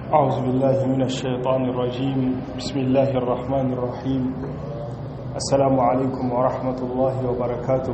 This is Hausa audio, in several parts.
أعوذ بالله من الشيطان الرجيم بسم الله الرحمن الرحيم السلام عليكم ورحمة الله وبركاته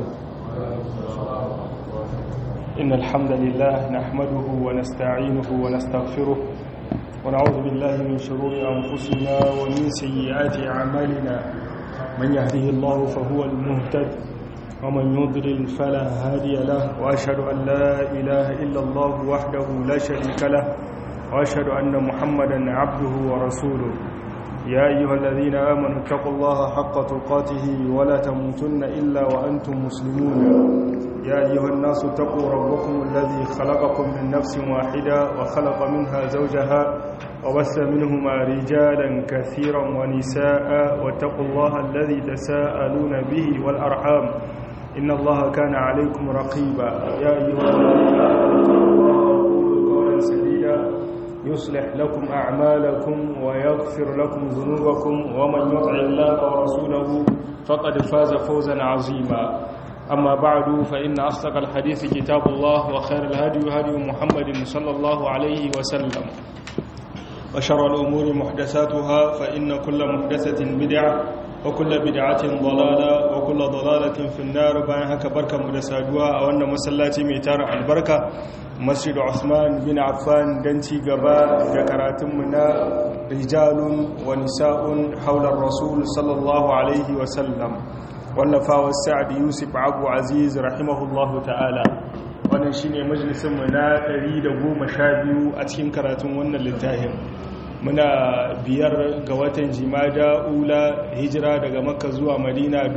إن الحمد لله نحمده ونستعينه ونستغفره ونعوذ بالله من شرور أنفسنا ومن سيئات أعمالنا من يهده الله فهو المهتد ومن يضلل فلا هادي له وأشهد أن لا إله إلا الله وحده لا شريك له وأشهد أن محمدا عبده ورسوله يا أيها الذين آمنوا اتقوا الله حق تقاته ولا تموتن إلا وأنتم مسلمون يا أيها الناس اتقوا ربكم الذي خلقكم من نفس واحدة وخلق منها زوجها وبث منهما رجالا كثيرا ونساء واتقوا الله الذي تساءلون به والأرحام إن الله كان عليكم رقيبا يا أيها الذين آمنوا اتقوا الله وقولوا قولا سديدا يصلح لكم أعمالكم ويغفر لكم ذنوبكم ومن يطع الله ورسوله فقد فاز فوزا عظيما أما بعد فإن أصدق الحديث كتاب الله وخير الهدي هدي محمد صلى الله عليه وسلم وشر الأمور محدثاتها فإن كل محدثة بدعة وكل بدعة ضلالة وكل ضلالة في النار bayan haka barkanmu da saduwa a wannan masallaci mai tarin albarka Masjid Usman bin Affan dan ci gaba da karatunmu na rijalun wa nisa'un haular rasul sallallahu alaihi wa sallam wallafa Sa'ad Yusuf Abu Aziz rahimahullahu ta'ala wannan shine majalisin mu na 112 a cikin karatun wannan littafin muna biyar ga watan jimada ula hijira daga makka zuwa madina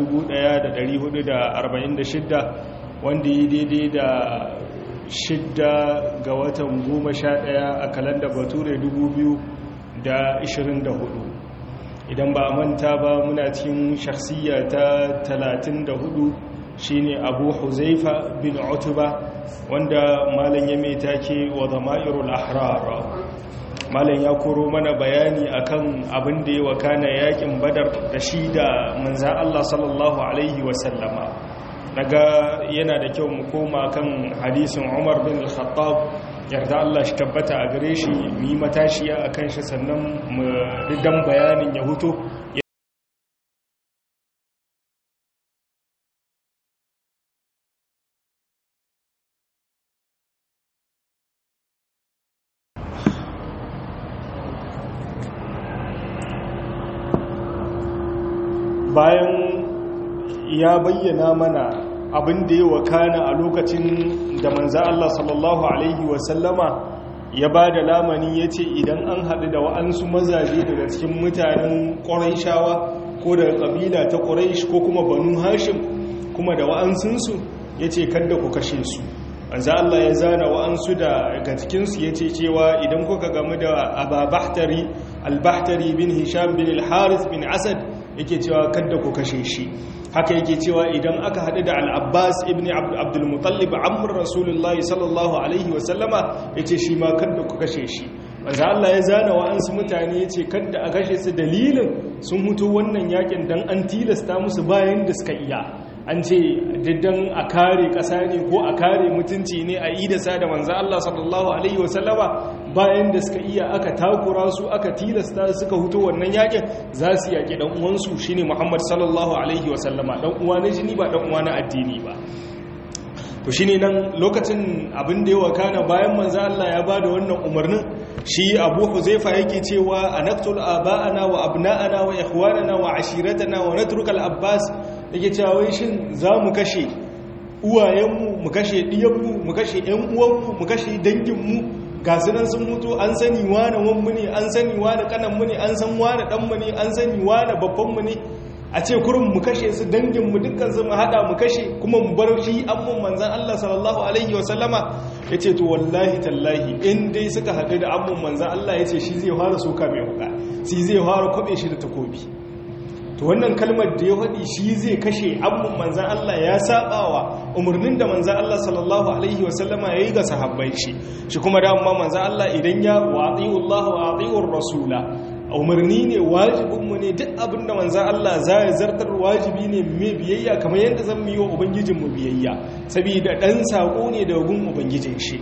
1446 wanda yi daidai da shidda ga watan goma sha ɗaya a kalanda bature 2024 idan ba a manta ba muna cikin shakhsiyya ta 34 shine abu huzaifa bin utuba wanda malam ya mai take wa zama'irul ahrar malam ya koro mana bayani akan abin da ya wakana yakin badar da shi da manzan Allah sallallahu alaihi wasallama daga yana da kyau mu koma kan hadisin Umar bin Al-Khattab yarda Allah shi tabbata a gare shi mu yi matashiya akan shi sannan mu ridan bayanin ya huto bayan ya bayyana mana abin da ya wakana a lokacin da manza Allah sallallahu Alaihi wasallama ya ba da lamani ya ce idan an haɗu da wa'ansu mazaje daga cikin mutanen ƙwarai ko daga ƙabila ta ƙwarai ko kuma banu hashim kuma da wa'ansunsu ya ce kada ku kashe su manza Allah ya zana wa'ansu daga cikinsu ya ce cewa idan kuka gamu da ababahtari albahtari bin hisham bin al-harith bin asad yake cewa kadda ku kashe shi haka yake cewa idan aka haɗu da al'abbas ibn abdulmutallib amur rasulullahi sallallahu alaihi wasallama ya ce shi ma kadda ku kashe shi maza Allah ya zana wa'ansu mutane ya ce kadda a kashe su dalilin sun mutu wannan yakin don an tilasta musu bayan da suka iya an ce diddan a kare ƙasa ne ko a kare mutunci ne a idasa da manza Allah sallallahu alaihi wasallama bayan da suka iya aka takura su aka tilasta suka huto wannan yakin za su yaƙi ɗan uwansu shine Muhammad sallallahu alaihi wasallama ɗan uwa na jini ba ɗan uwa na addini ba to shine nan lokacin abin da ya wakana bayan manzo Allah ya bada wannan umarnin shi Abu Huzaifa yake cewa anaqtul aba'ana wa abna'ana wa ikhwanana wa ashiratana wa natruka al-Abbas yake cewa wai shin zamu kashe uwayenmu mu kashe diyanmu mu kashe ƴan uwanmu mu kashe danginmu ga su nan sun mutu an sani wane wanmu ne an sani wane kananmu ne an san wane ɗanmu ne an sani wane babbanmu ne a ce kurin mu kashe su danginmu dukkan su mu haɗa mu kashe kuma mu bar shi amman manzan Allah sallallahu alaihi wa sallama ya ce to wallahi tallahi in dai suka haɗu da amman manzan Allah ya ce shi zai fara soka mai huka shi zai fara kwaɓe shi da takobi to wannan kalmar da ya faɗi shi zai kashe abun manzan Allah ya saɓawa umarnin da manzan Allah sallallahu alaihi wasallama ya yi ga sahabbai shi shi kuma da amma manzan Allah idan ya waɗi'ullah wa waɗi'ur rasula umarni ne wajibinmu ne duk abin da manzan Allah za ya zartar wajibi ne mai biyayya kamar yadda zan yi wa ubangijinmu biyayya saboda ɗan saƙo ne da gun ubangijin shi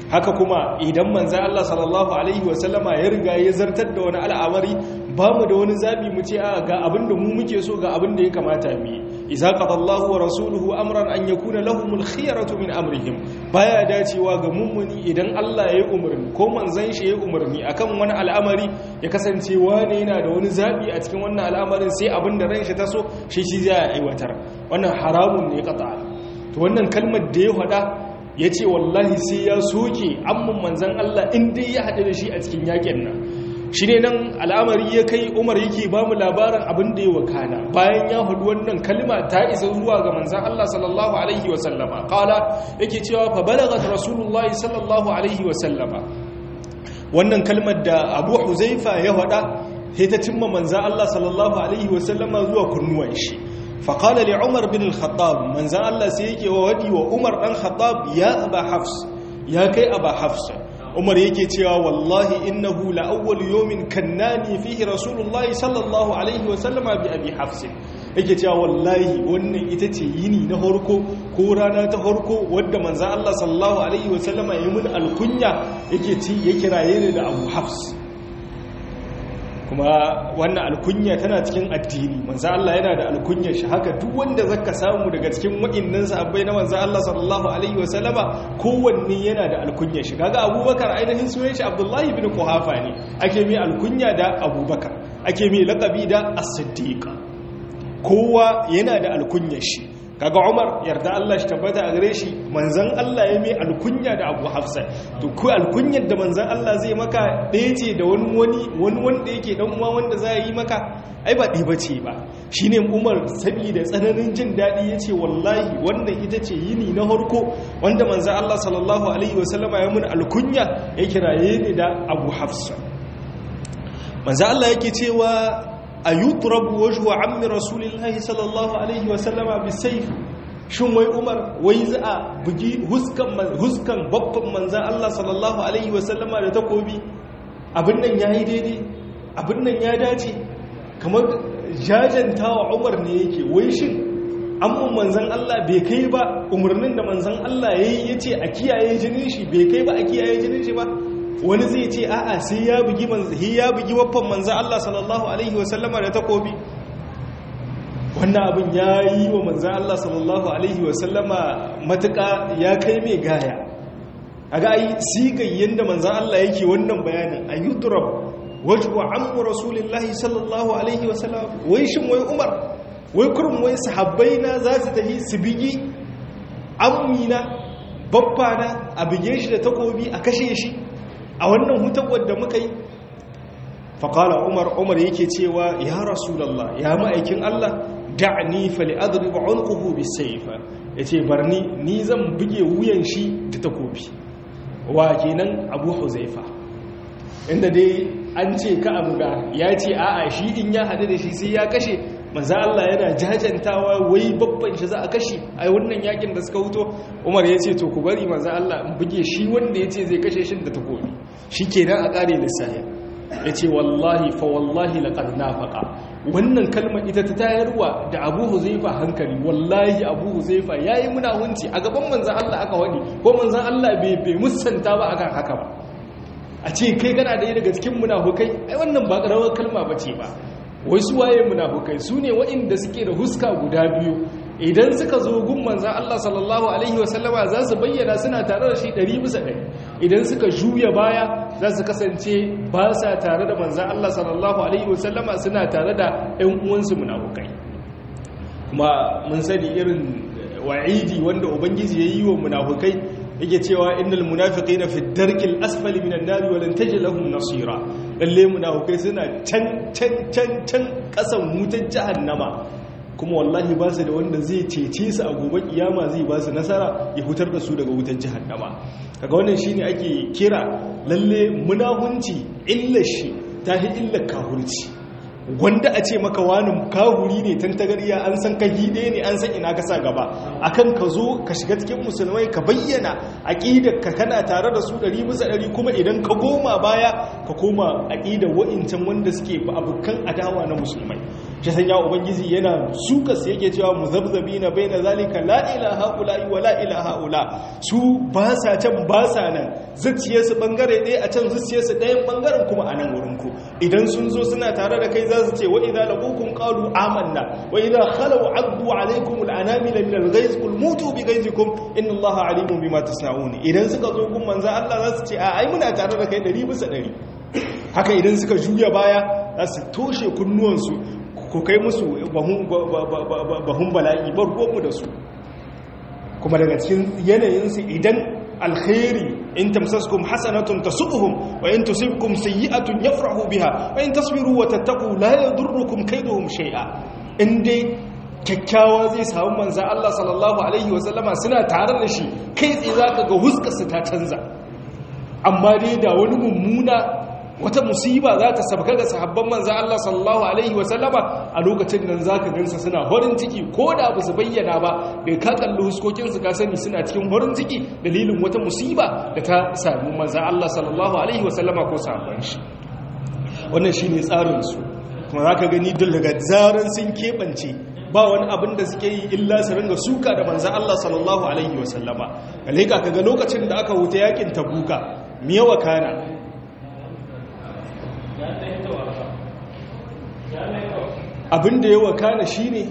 haka kuma idan manzan Allah sallallahu alaihi wasallama ya riga ya zartar da wani al'amari ba mu da wani zabi mu ce a ga abin da mu muke so ga abin da ya kamata mu yi iza qadallahu wa rasuluhu amran an yakuna lahumul khiyaratu min amrihim baya dacewa ga mummuni idan Allah ya yi umarni ko manzan shi ya yi umarni akan wani al'amari ya kasance wane yana da wani zabi a cikin wannan al'amarin sai abin da ran shi ta so shi shi zai aiwatar wannan haramun ne qata to wannan kalmar da ya faɗa ya ce wallahi sai ya soke amman manzan Allah inda ya haɗu da shi a cikin yakin nan shi ne nan al'amari ya kai umar yake ba mu labarin abin da ya wakana bayan ya haɗu wannan kalma ta isa zuwa ga manzan Allah sallallahu alaihi wasallama ƙala yake cewa fa balagat rasulullahi sallallahu alaihi wasallama wannan kalmar da abu huzaifa ya faɗa sai ta cimma manzan Allah sallallahu alaihi wasallama zuwa kunnuwan shi فقال لعمر بن الخطاب من زال الله سيكي وودي وعمر بن الخطاب يا أبا حفص يا كي أبا حفص عمر يكي تيا والله إنه لأول يوم كناني فيه رسول الله صلى الله عليه وسلم بأبي حفص yake cewa wallahi wannan ita ce yini na harko ko rana ta harko wadda manzan Allah sallallahu alaihi wasallama ya mun alkunya yake ci ya kiraye ni da Abu Hafs kuma wannan alkunya tana cikin addini manzo Allah yana da alkunyar shi haka duk wanda zaka samu daga cikin wa'innan sahabbai na manzo Allah sallallahu alaihi wasallama kowanne yana da alkunyar shi kaga Abubakar ainihin sunan shi Abdullahi ibn Quhafa ne ake mai alkunya da Abubakar ake mai laqabi da As-Siddiq kowa yana da alkunyar shi kaga Umar yarda Allah shi tabbata a gare shi manzon Allah ya mai alkunya da Abu Hafsa to ko alkunyar da manzon Allah zai maka ɗaya ce da wani wani wani wanda yake dan uwa wanda za yi maka ai ba ɗaya bace ba shine Umar saboda tsananin jin daɗi yace wallahi wannan ita ce yini na harko wanda manzon Allah sallallahu alaihi wasallama ya mun alkunya ya kiraye ni da Abu Hafsa manzon Allah yake cewa a yutrabu wajhu ammi rasulillahi sallallahu alaihi wasallama bisayf shin wai umar wai za a bugi huskan huskan babban manzan Allah sallallahu alaihi wasallama da takobi abin nan yayi daidai abin nan ya dace kamar jajantawa umar ne yake wai shin amma manzan Allah bai kai ba umarnin da manzan Allah yayi yace a kiyaye jinin shi bai kai ba a kiyaye jinin shi ba wani zai ce a'a sai ya bugi manzahi ya bugi waffan manzan Allah sallallahu alaihi wasallama da takobi wannan abin ya yi wa manzan Allah sallallahu alaihi wasallama matuƙa ya kai mai gaya a ga yi sigayyen da manzan Allah yake wannan bayanin a yudrab wajwa ammu rasulillahi sallallahu alaihi wasallama wai shin wai umar wai kurum wai sahabbai na za su tafi su bigi ammina babba na a bige shi da takobi a kashe shi a wannan hutawar da muka yi faƙala umar umar yake cewa ya rasulallah ya ma'aikin allah da'ani fali adriba unquhu bisayfa yace barni ni zan buge wuyan shi da takobi wa kenan abu huzaifa inda dai an ce ka abuga ya ce a'a shi in ya hadu da shi sai ya kashe manzo Allah yana jajantawa wai babban shi za a kashe ai wannan yakin da suka huto Umar ya ce to ku bari manzo Allah in buge shi wanda ya ce zai kashe shi da takobi shikenan a kare lissafi yace wallahi fa wallahi laqad nafaqa wannan kalmar ita ta tayarwa da Abu Huzaifa hankali wallahi Abu Huzaifa yayi munawunci a gaban manzo Allah aka wani ko manzo Allah bai bai musanta ba akan haka ba a ce kai kana da daga cikin munafukai ai wannan ba karawar kalma bace ba wai su waye munafukai su ne waɗanda suke da huska guda biyu idan suka zo gun manzan Allah sallallahu alaihi wasallama za su bayyana suna tare da shi ɗari bisa ɗari idan suka juya baya za su kasance ba sa tare da manzan Allah sallallahu alaihi wasallama suna tare da ‘yan uwansu munafukai kuma mun sani irin wa'idi wanda ubangiji ya yi wa munafukai yake cewa innal munafiqina fi darkil asfali minan nari wa lan tajid lahum nasira lalle munafikai suna can can can can kasan wutar jahannama kuma wallahi ba su da wanda zai cece su a gobe kiyama zai ba su nasara ya hutar da su daga wutar jahannama kaga wannan shine ake kira lalle munahunci illar shi tahi illar kahurci wanda a ce maka wani kahuri ne tantagariya an san ka hide ne an san ina ka sa gaba akan ka zo ka shiga cikin musulmai ka bayyana aqidar ka kana tare da su 100 bisa 100 kuma idan ka goma baya ka koma aqidar wa'incan wanda suke ba abukan adawa na musulmai shi sanya ubangiji yana suka su yake cewa muzabzabi na bai na zalika la ilaha ula wa la ilaha ula su ba sa can ba sa nan zuciyarsu bangare ɗaya a can zuciyarsu ɗayan bangaren kuma a nan wurin ku idan sun zo suna tare da kai za su ce wa idza laqukum qalu amanna wa idza khalu addu alaykum al-anamila min al-ghayz qul mutu bi ghayzikum inna allaha alimun bima tasna'un idan suka zo gun manzo Allah za su ce a ai muna tare da kai 100 bisa 100 haka idan suka juya baya za su toshe kunnuwansu ku kai musu bahun bala'i bar ruwanmu da su kuma daga cikin yanayinsu idan alkhairi in tamsaskum hasanatun tasubuhum wa in tusibkum sayyi'atun yafrahu biha wa in tasbiru wa tattaqu la yadurrukum kaiduhum shay'a in dai kyakkyawa zai samu manzo Allah sallallahu alaihi wa sallama suna tare da shi kai tsaye zaka ga huskarsa ta canza amma dai da wani mummuna wata musiba za ta sabka ga sahabban manzo Allah sallallahu alaihi wasallama a lokacin nan zaka gansa suna horin ciki ko da ba su bayyana ba da ka kalli huskokin su ka sani suna cikin horin ciki dalilin wata musiba da ta sami manzo Allah sallallahu alaihi wasallama ko sahabban shi wannan shine tsarin su kuma zaka gani duk daga zaran sun kebance ba wani abin da suke yi illa su ringa suka da manzo Allah sallallahu alaihi wasallama kalika kaga lokacin da aka wuta yakin tabuka miyawa kana abin da ya wakana shi ne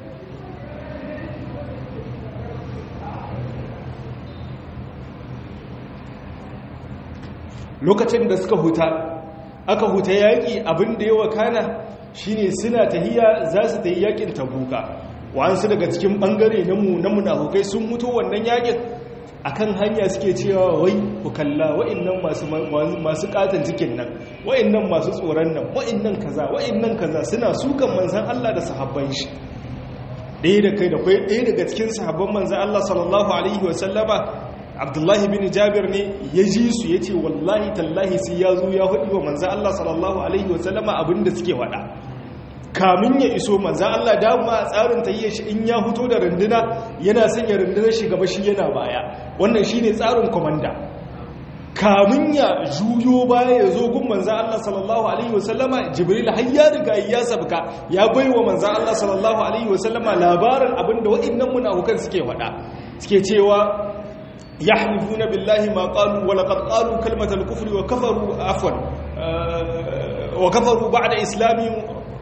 lokacin da suka huta aka huta yaƙi abin da ya wakana shi ne suna tahiya za su ta yi yaƙin tabuka wa'ansu daga cikin ɓangare na munafukai sun mutu wannan yaƙin akan hanya suke cewa wai ku kalla wa'annan masu masu katan cikin nan wa'annan masu tsoron nan wa'annan kaza wa'annan kaza suna sukan manzan Allah da sahabban shi ɗaya da kai da kai ɗaya daga cikin sahabban manzan Allah sallallahu alaihi wasallama Abdullahi bin Jabir ne ya ji su ya ce wallahi tallahi sai ya zo ya hudu wa manzan Allah sallallahu alaihi wasallama abinda suke waɗa kamun ya iso manzan Allah dama a tsarin tayyar shi in ya fito da runduna yana sanya rundunar shi gaba shi yana baya wannan shine tsarin komanda kamun ya juyo baya ya zo gun manzan Allah sallallahu alaihi wasallama jibril har ya riga ya sabka ya baiwa manzan Allah sallallahu alaihi wasallama labarin abinda waɗannan munafukan suke faɗa suke cewa yahlifuna billahi ma qalu wa laqad qalu kalmatal kufri wa kafaru afwan wa kafaru ba'da islamihim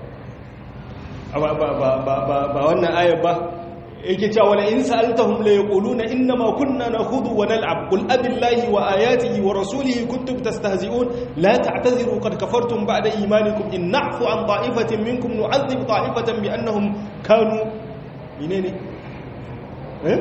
ba wannan ayar ba yake cewa wala in sa'altahum la yaquluna inna ma kunna nakhudhu wa nal'ab qul abillahi wa ayatihi wa rasulihi kuntum tastahzi'un la ta'tadhiru qad kafartum ba'da imanikum in na'fu an ta'ifatin minkum nu'adhib ta'ifatan bi annahum kanu menene eh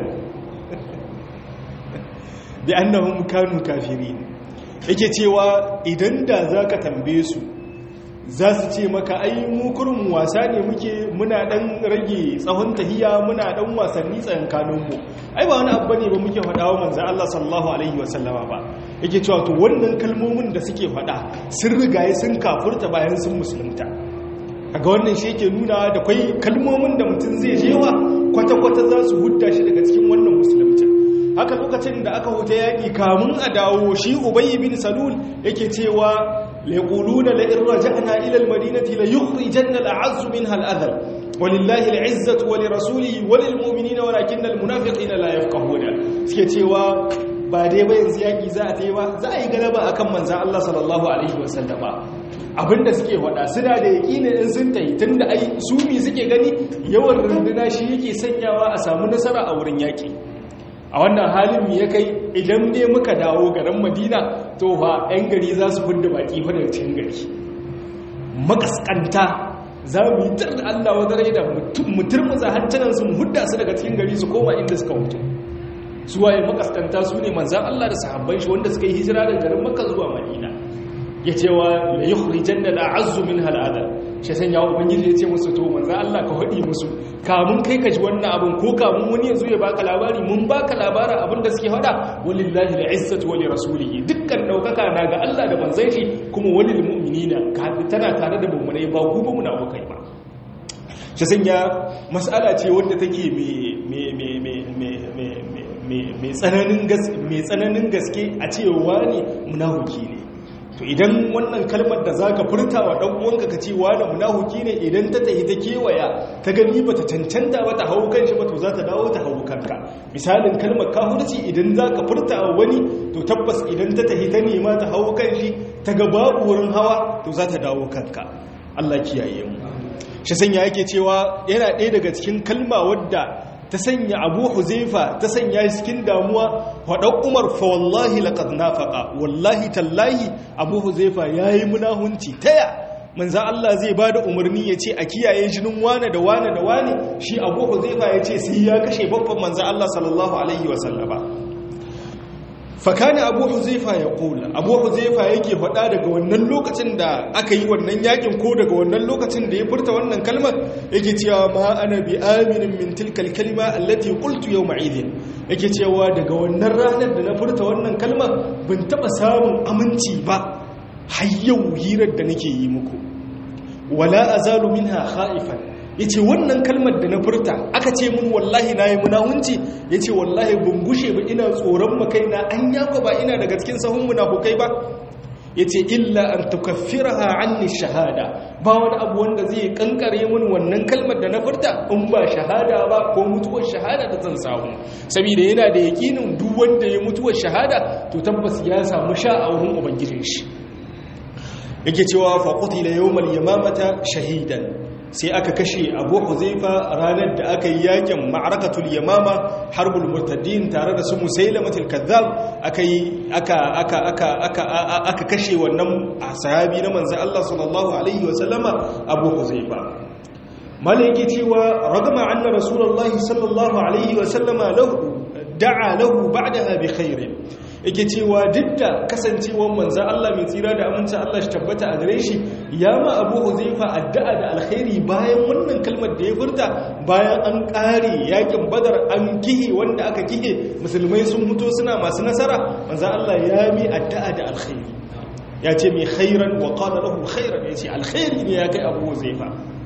bi annahum kanu kafirin yake cewa idan da zaka tambaye su za su ce maka ai mu kurin wasa ne muke muna dan rage tsawon tahiya muna dan wasanni tsayankaninmu ai ba wani abu ne ba muke faɗa wa manzo Allah sallallahu alaihi wasallama ba yake cewa to wannan kalmomin da suke faɗa sun rigaye sun kafurta bayan sun musulunta kaga wannan shi yake nuna da kai kalmomin da mutum zai jewa kwata-kwata za su hudda shi daga cikin wannan musulunci haka lokacin da aka huta yaƙi kamun a dawo shi ubayi bin salul yake cewa ليقولون لئن رجعنا إلى المدينة ليخرجن الأعز منها الأذل ولله العزة ولرسوله وللمؤمنين ولكن المنافقين لا يفقهون سكتوا ba dai ba yanzu yaƙi za a taiwa za a yi galaba a kan manzan Allah sallallahu Alaihi wasallama abinda suke wada suna da yaƙi ne in sun tayi tun da ai sumi suke gani yawan runduna shi yake sanyawa a samu nasara a wurin yaƙi a wannan halin ya kai idan ne muka dawo garin madina to fa 'yan gari za su fudda baki fa daga cikin gari makaskanta za mu yi tar da allah wadda rai da mutum mu hantunan su hudda su daga cikin gari su koma inda suka mutu su waye makaskanta su ne manzan allah da sahabban shi wanda suka yi hijira daga garin makka zuwa madina ya ce wa la yukhrijan da la'azzu min halada shi san yawo ubangiji ya ce musu to manzo Allah ka hadi musu kamun kai ka ji wannan abin ko kamun wani yanzu ya baka labari mun baka labarin abin da suke hada walillahi al'izzatu wa lirasulihi dukkan daukaka na ga Allah da manzon shi kuma walil mu'minina ka tana tare da mu'minai ba ku ba munafikai ba shi san ya mas'ala ce wanda take me me me me me me mai tsananin gaske a cewa ne munafiki ne to idan wannan kalmar da zaka furta wa dan uwanka ka ce wani munafiki ne idan ta tahi ta kewaya ta gani bata cancanta ba ta hawo kanshi ba to za ta dawo ta hawo kanka misalin kalmar kafirci idan zaka furta wa wani to tabbas idan ta tahi ta nema ta hawo kanshi ta ga babu wurin hawa to za ta dawo kanka Allah kiyaye mu shi sanya yake cewa yana ɗaya daga cikin kalma wadda ta sanya abu huzaifa ta sanya cikin damuwa faɗan umar fa wallahi laqad nafaqa wallahi tallahi abu huzaifa yayi munahunci taya manzo Allah zai bada umarni yace a kiyaye jinin wane da wane da wane shi abu huzaifa yace sai ya kashe babban manzo Allah sallallahu alaihi wasallama fakana abu huzaifa ya kula abu huzaifa yake faɗa daga wannan lokacin da aka yi wannan yakin ko daga wannan lokacin da ya furta wannan kalmar yake cewa ma ana bi aminin min tilkal kalma allati qultu yawma idin yake cewa daga wannan ranar da na furta wannan kalmar ban taba samun aminci ba har yau hirar da nake yi muku wala azalu minha khaifan ya ce wannan kalmar da na furta aka ce mun wallahi na yi munahunci ya ce wallahi ban gushe ba ina tsoron makaina an yako ba ina daga cikin sahun munafukai ba ya ce illa an tukaffira anni shahada ba wani abu wanda zai kankare mun wannan kalmar da na furta in ba shahada ba ko mutuwar shahada da zan samu saboda yana da yakinin duk wanda ya mutuwar shahada to tabbas ya samu sha a wurin ubangijin shi yake cewa fa qutila yawmal yamamata shahidan sai aka kashe abu huzaifa ranar da aka yi yakin ma'arakatul yamama harbul murtaddin tare da su musailamatul kazzab aka yi aka aka aka aka aka kashe wannan sahabi na manzon Allah sallallahu alaihi wa sallama abu huzaifa malaki cewa ragama anna rasulullahi sallallahu alaihi wa sallama lahu da'a lahu ba'daha bi khairin yake cewa duk da kasancewar manzan Allah mai tsira da aminci Allah shi tabbata a gare shi ya ma abu huzaifa addu'a da alkhairi bayan wannan kalmar da ya furta bayan an ƙare yakin badar an kihe wanda aka kihe musulmai sun mutu suna masu nasara manzan Allah ya mi addu'a da alkhairi ya ce mai khairan wa qala lahu khairan ya ce alkhairi ne ya kai abu huzaifa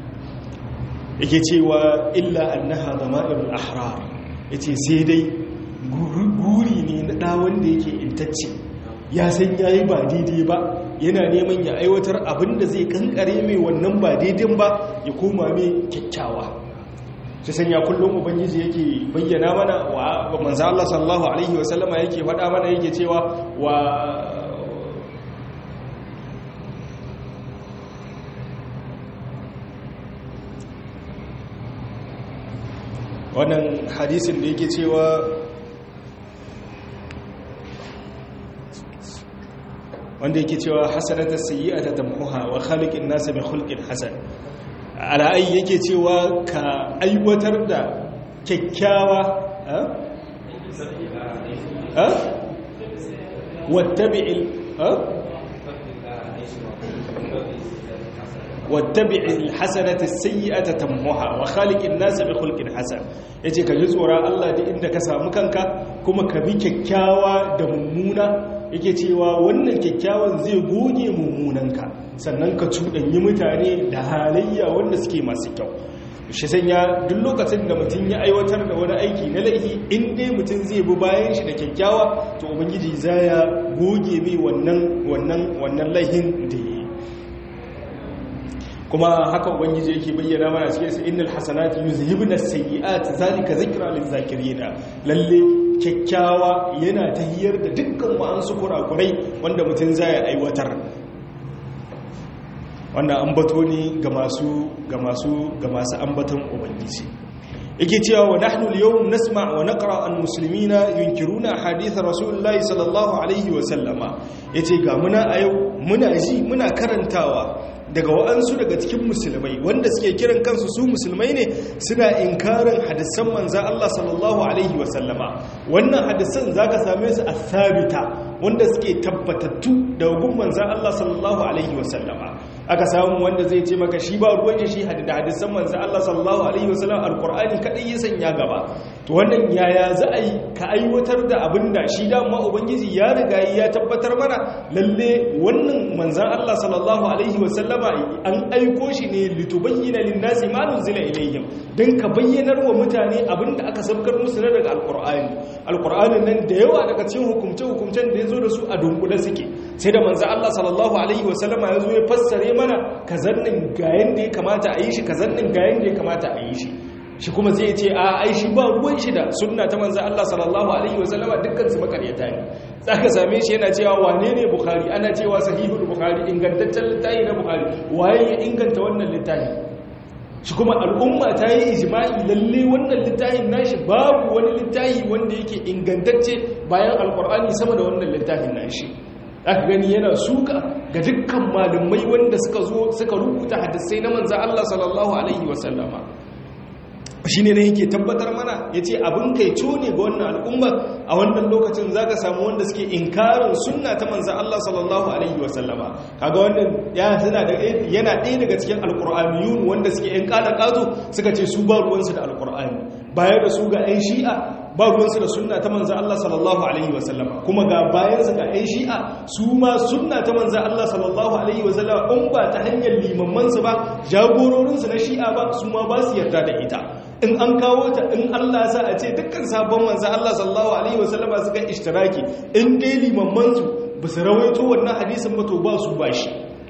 yake cewa illa annaha dama'irul ahrar yace sai dai guri ne na ɗa wanda yake intacce ya san ya yi ba daidai ba yana neman ya aiwatar abin da zai kankare mai wannan ba daidai ba ya koma mai kyakkyawa shi sanya kullum ubangiji yake bayyana mana wa manzo Allah sallallahu alaihi wasallama yake faɗa mana yake cewa wa wannan hadisin da yake cewa wanda yake cewa hasanata sayyi'ata tamhuha wa khaliqin nas bi khulqin hasan ala'ai yake cewa ka aiwatar da kyakkyawa ha ha wattabi'il ha wattabi'il hasanata sayyi'ata tamhuha wa khaliqin nas bi khulqin hasan yace ka ji tsoron Allah da inda ka samu kanka kuma ka bi kyakkyawa da mummuna yake cewa wannan kyakkyawan zai goge mummunanka sannan ka cuɗanyi mutane da halayya wanda suke masu kyau shi sanya duk lokacin da mutum ya aiwatar da wani aiki na laifi in dai mutum zai bi bayan shi da kyakkyawa to ubangiji za ya goge mai wannan wannan wannan laihin da yi kuma haka ubangiji yake bayyana mana cikin sa innal hasanati yuzhibna as-sayyi'at zalika zikra lil-zakirina lalle kyakkyawa yana tahiyar da dukkan wa'ansu kurakurai wanda mutum zai aiwatar wannan ambato ne ga masu ga masu ga masu ambaton ubangiji yake cewa wa nahnu al-yawm nasma' wa naqra al-muslimina yunkiruna hadith rasulullahi sallallahu alaihi wa sallama yace ga muna a yau muna ji muna karantawa daga wa'ansu daga cikin musulmai wanda suke kiran kansu su musulmai ne suna inkarin hadisan manzan Allah sallallahu alaihi wasallama wannan hadisan zaka same su a thabita wanda suke tabbatattu da gun manzan Allah sallallahu alaihi wasallama aka samu wanda zai ce maka shi ba ruwan shi da hadisan manzan Allah sallallahu alaihi wasallam alqur'ani kadai ya sanya gaba to wannan yaya za a yi ka aiwatar da abin da shi dama ubangiji ya riga ya tabbatar mana lalle wannan manzan Allah sallallahu alaihi wasallama an aiko shi ne litubayyana linnasi ma nuzila ilayhim dan ka bayyanar wa mutane abin da aka sabkar musu na daga alqur'ani alqur'anin nan da yawa daga cikin hukumce hukumcen da yazo da su a dunkule suke sai da manzo Allah sallallahu alaihi wasallama ya zo ya fassare mana kazannin ga yanda ya kamata a yi shi kazannin ga yanda ya kamata a yi shi shi kuma zai ce a ai shi ba ruwan shi da sunna ta manzo Allah sallallahu alaihi wasallama dukkan su makaryata ne zaka same shi yana cewa wane ne bukhari ana cewa sahihul bukhari ingantaccen littafi na bukhari waye ya inganta wannan littafi shi kuma al'umma ta yi ijma'i lalle wannan littafin nashi babu wani littafi wanda yake ingantacce bayan alkur'ani sama da wannan littafin nashi aka gani yana suka ga dukkan malumai wanda suka zo suka rubuta hadisai na manzo Allah sallallahu alaihi wasallama shi ne na yake tabbatar mana ya ce abin kai ne ga wannan al'ummar a wannan lokacin za ka samu wanda suke inkarin sunna ta manzan Allah sallallahu Alaihi wasallama kaga wannan yana ɗaya daga cikin alƙur'aniyun wanda suke ‘yan ƙada ƙazo suka ce su ba ruwansu da alƙur'ani bayar da su ga ‘yan shi'a ba ruwansu da sunna ta manzan Allah sallallahu Alaihi wasallama kuma ga bayansu ga ‘yan shi'a su ma sunna ta manzan Allah sallallahu Alaihi wasallama in ba ta hanyar limammansu ba jagororinsu na shi'a ba su ma ba su yarda da ita in an kawo ta in Allah sa a ce dukkan sabon manzan Allah sallallahu Alaihi wasallama suka ishtiraki in dai limammansu ba su rawaito wannan hadisin ba to ba su ba shi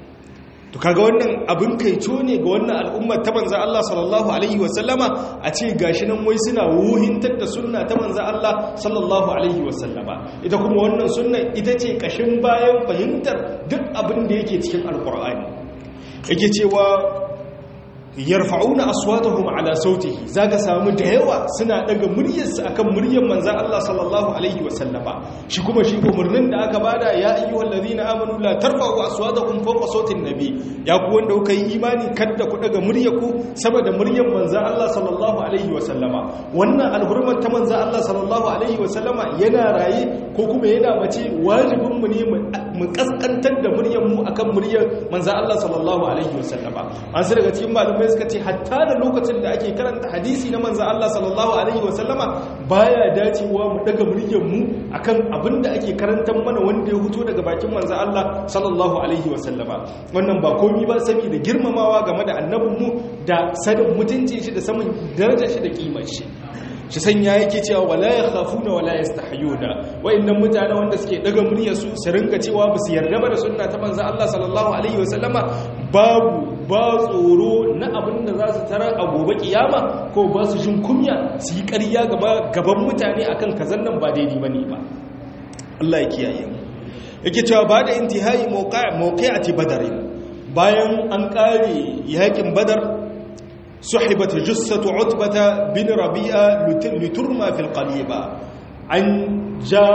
to kaga wannan abin kaico ne ga wannan al'ummar ta manzan Allah sallallahu Alaihi wasallama a ce gashi nan wai suna wuhintar da sunna ta manzan Allah sallallahu Alaihi wasallama ita kuma wannan sunna ita ce kashin bayan fahimtar duk abin da yake cikin alkur'ani yake cewa yarfa'una aswatahum ala sautihi zaka samu da yawa suna daga muryarsu akan muryar manzon Allah sallallahu alaihi wasallama shi kuma shi umurnin da aka bada ya ayyuhal ladina amanu la tarfa'u aswatakum fawqa sautin nabi ya ku wanda kuka yi imani kada ku daga muryarku saboda muryar manzon Allah sallallahu alaihi wasallama wannan alhurman ta manzon Allah sallallahu alaihi wasallama yana raye ko kuma yana mace wajibin mu ne mu kaskantar da muryar mu akan muryar manzon Allah sallallahu alaihi wasallama an sai daga cikin malamai malamai suka ce hatta da lokacin da ake karanta hadisi na manzo Allah sallallahu alaihi wasallama baya dacewa mu daga muryar mu akan abin da ake karantar mana wanda ya fito daga bakin manzo Allah sallallahu alaihi wasallama wannan ba komai ba saboda girmamawa game da annabin mu da sanin mutuncin shi da sanin darajar shi da kimar shi shi sanya yake cewa wala yakhafuna wala yastahyuna wayannan mutane wanda suke daga muryar su su rinka cewa ba su yarda ba da sunna ta manzo Allah sallallahu alaihi wasallama babu ba tsoro na abin da za su tarar a gobe kiyama ko ba su jin kunya su yi ƙarya gaban mutane akan kazan nan ba daidai bane ba Allah ya kiyaye mu yake cewa ba da intihai mawqi'ati badar bayan an kare yakin badar suhibat jussatu utbata bin rabi'a liturma fil qaliba an ja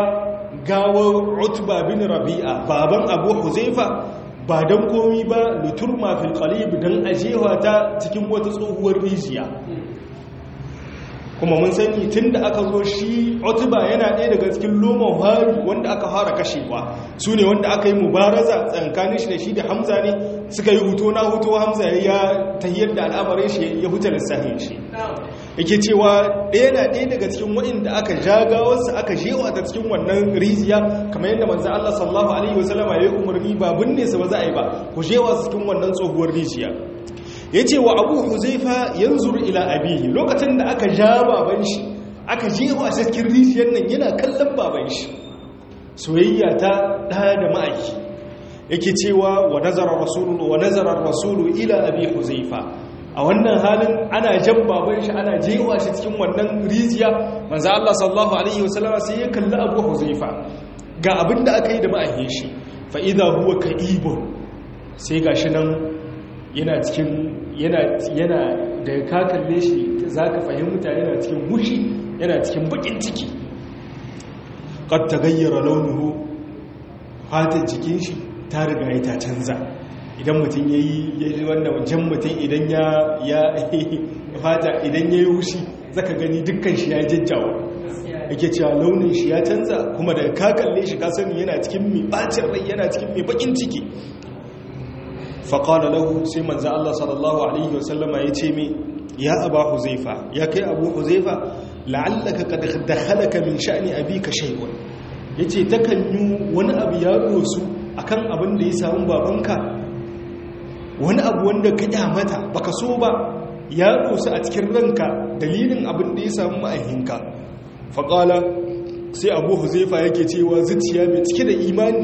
gawar utba bin rabi'a baban abu huzaifa ba don komi ba liturma fil qalib don ajewa ta cikin wata tsohuwar rijiya kuma mun sani tun da aka zo shi otuba yana ɗaya daga cikin lomon hari wanda aka fara kashewa su ne wanda aka yi mubaraza tsankanin shi da shi da hamza ne suka yi huto na huto hamza ya tahiyar da al'amarin shi ya huta lissahin shi yake cewa ɗaya na ɗaya daga cikin waɗanda aka jaga wasu aka jewa ta cikin wannan rijiya kamar yadda manzo Allah sallallahu alaihi wasallama ya yi umarni ba binne su ba za a yi ba ku jewa su cikin wannan tsohuwar rijiya ya ce wa abu huzaifa yanzur ila abihi lokacin da aka ja baban shi aka jewa a cikin rijiyar nan yana kallon baban shi soyayya ta ɗaya da ma'aiki yake cewa wa nazarar rasulu wa nazarar rasulu ila abi huzaifa a wannan halin ana jan baban shi ana jewa shi cikin wannan rijiya manzo Allah sallallahu alaihi wasallama sai ya kalli abu huzaifa ga abin da aka yi da ma'ahin shi fa idza huwa ka'ibun sai gashi nan yana cikin yana yana da ka kalle shi zaka fahimta yana cikin mushi yana cikin bakin ciki qad tagayyara launuhu fatan jikin shi ta riga ya ta canza idan mutum yayi yayi wannan jan mutum idan ya ya fata idan yayi wushi zaka gani dukkan shi ya jajjawa yake cewa launin shi ya canza kuma da ka kalle shi ka sani yana cikin mai bacin rai yana cikin mai bakin ciki faƙala lahu sai manzo Allah sallallahu alaihi wasallama ya ce mi ya aba huzaifa ya kai abu huzaifa la'allaka qad dakhalaka min sha'ni abika shay'un yace takan yi wani abu ya dosu akan abin da ya samu babanka wani abu wanda ka kyamata baka so ba ya dosu a cikin ranka dalilin abin da ya samu ma'ahinka faƙala sai abu huzaifa yake cewa zuciya mai cike da imani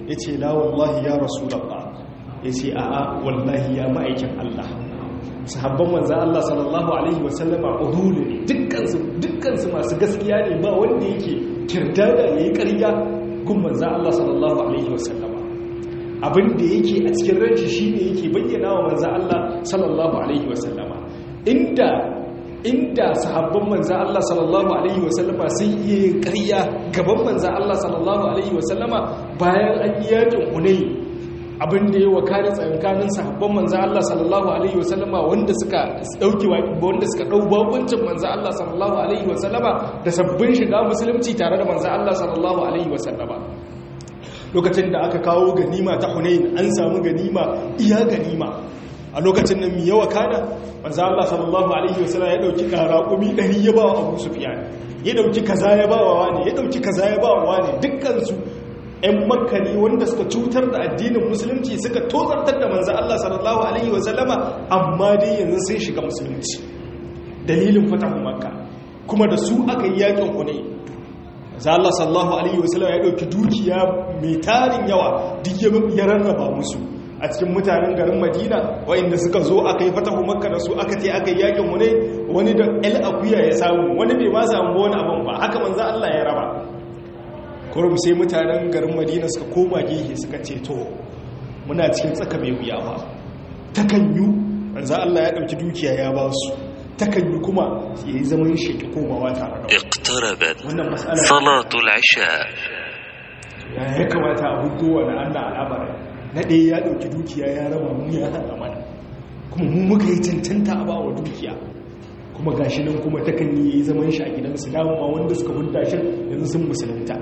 ya ce la wallahi ya rasulallah ya ce a'a wallahi ya ma'aikin Allah sahabban manzan Allah sallallahu alaihi wasallama udulu ne dukkansu dukkansu masu gaskiya ne ba wanda yake kirdada yayi ƙarya gun manzan Allah sallallahu alaihi wasallama abin da yake a cikin ranci shine yake bayyana wa manzan Allah sallallahu alaihi wasallama inda inda sahabban manzan Allah sallallahu alaihi wasallama sun iya yin ƙarya gaban manzan Allah sallallahu alaihi wasallama bayan an yi yakin Hunayn abin da ya wakari tsakankanin sahabban manzo Allah sallallahu alaihi wasallama wanda suka dauki wanda suka dau bakuncin manzo Allah sallallahu alaihi wasallama da sabbin shiga musulunci tare da manzo Allah sallallahu alaihi wasallama lokacin da aka kawo ganima ta Hunain an samu ganima iya ganima a lokacin nan mi yawa kana manzo Allah sallallahu alaihi wasallama ya dauki karaqumi 100 ya ba wa Abu Sufyan ya dauki kaza ya ba wa wani ya dauki kaza ya ba wa wani dukkan su 'yan makka ne wanda suka cutar da addinin musulunci suka tozartar da manzan Allah sallallahu Alaihi wasallama amma dai yanzu sun shiga musulunci dalilin fatahun makka kuma da su aka yi yakin kune za Allah sallallahu Alaihi wasallama ya ɗauki dukiya mai tarin yawa duk ya rarraba musu a cikin mutanen garin madina wa'inda suka zo aka yi fatahun makka da su aka ce aka yi yakin kune wani da el akuya ya samu wani bai ma samu wani abin ba haka manzan Allah ya raba kurum sai mutanen garin madina suka koma gehe suka ce to muna cikin tsaka mai wuya ba takanyu manzo Allah ya dauki dukiya ya ba su takanyu kuma ya yi zaman shi ki komawa tare da اقتربت wannan mas'ala صلاة العشاء ya ya kamata a hudu wani Allah al'amarin na ɗaya ya dauki dukiya ya raba mu ya hana mana kuma mu muka yi cancanta a bawa dukiya kuma gashi nan kuma takanyi ya yi zaman shi a gidansu dama wanda suka hudda shi yanzu sun musulunta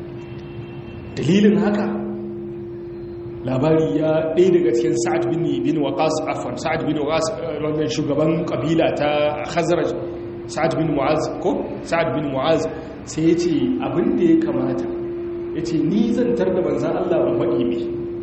dalilin haka labari ya ɗaya daga cikin sa'ad bin bin waqas afwan sa'ad bin waqas wannan shugaban kabila ta khazraj sa'ad bin mu'az ko sa'ad bin mu'az sai yace abin da ya kamata yace ni zan tar da manzon Allah ban faɗi me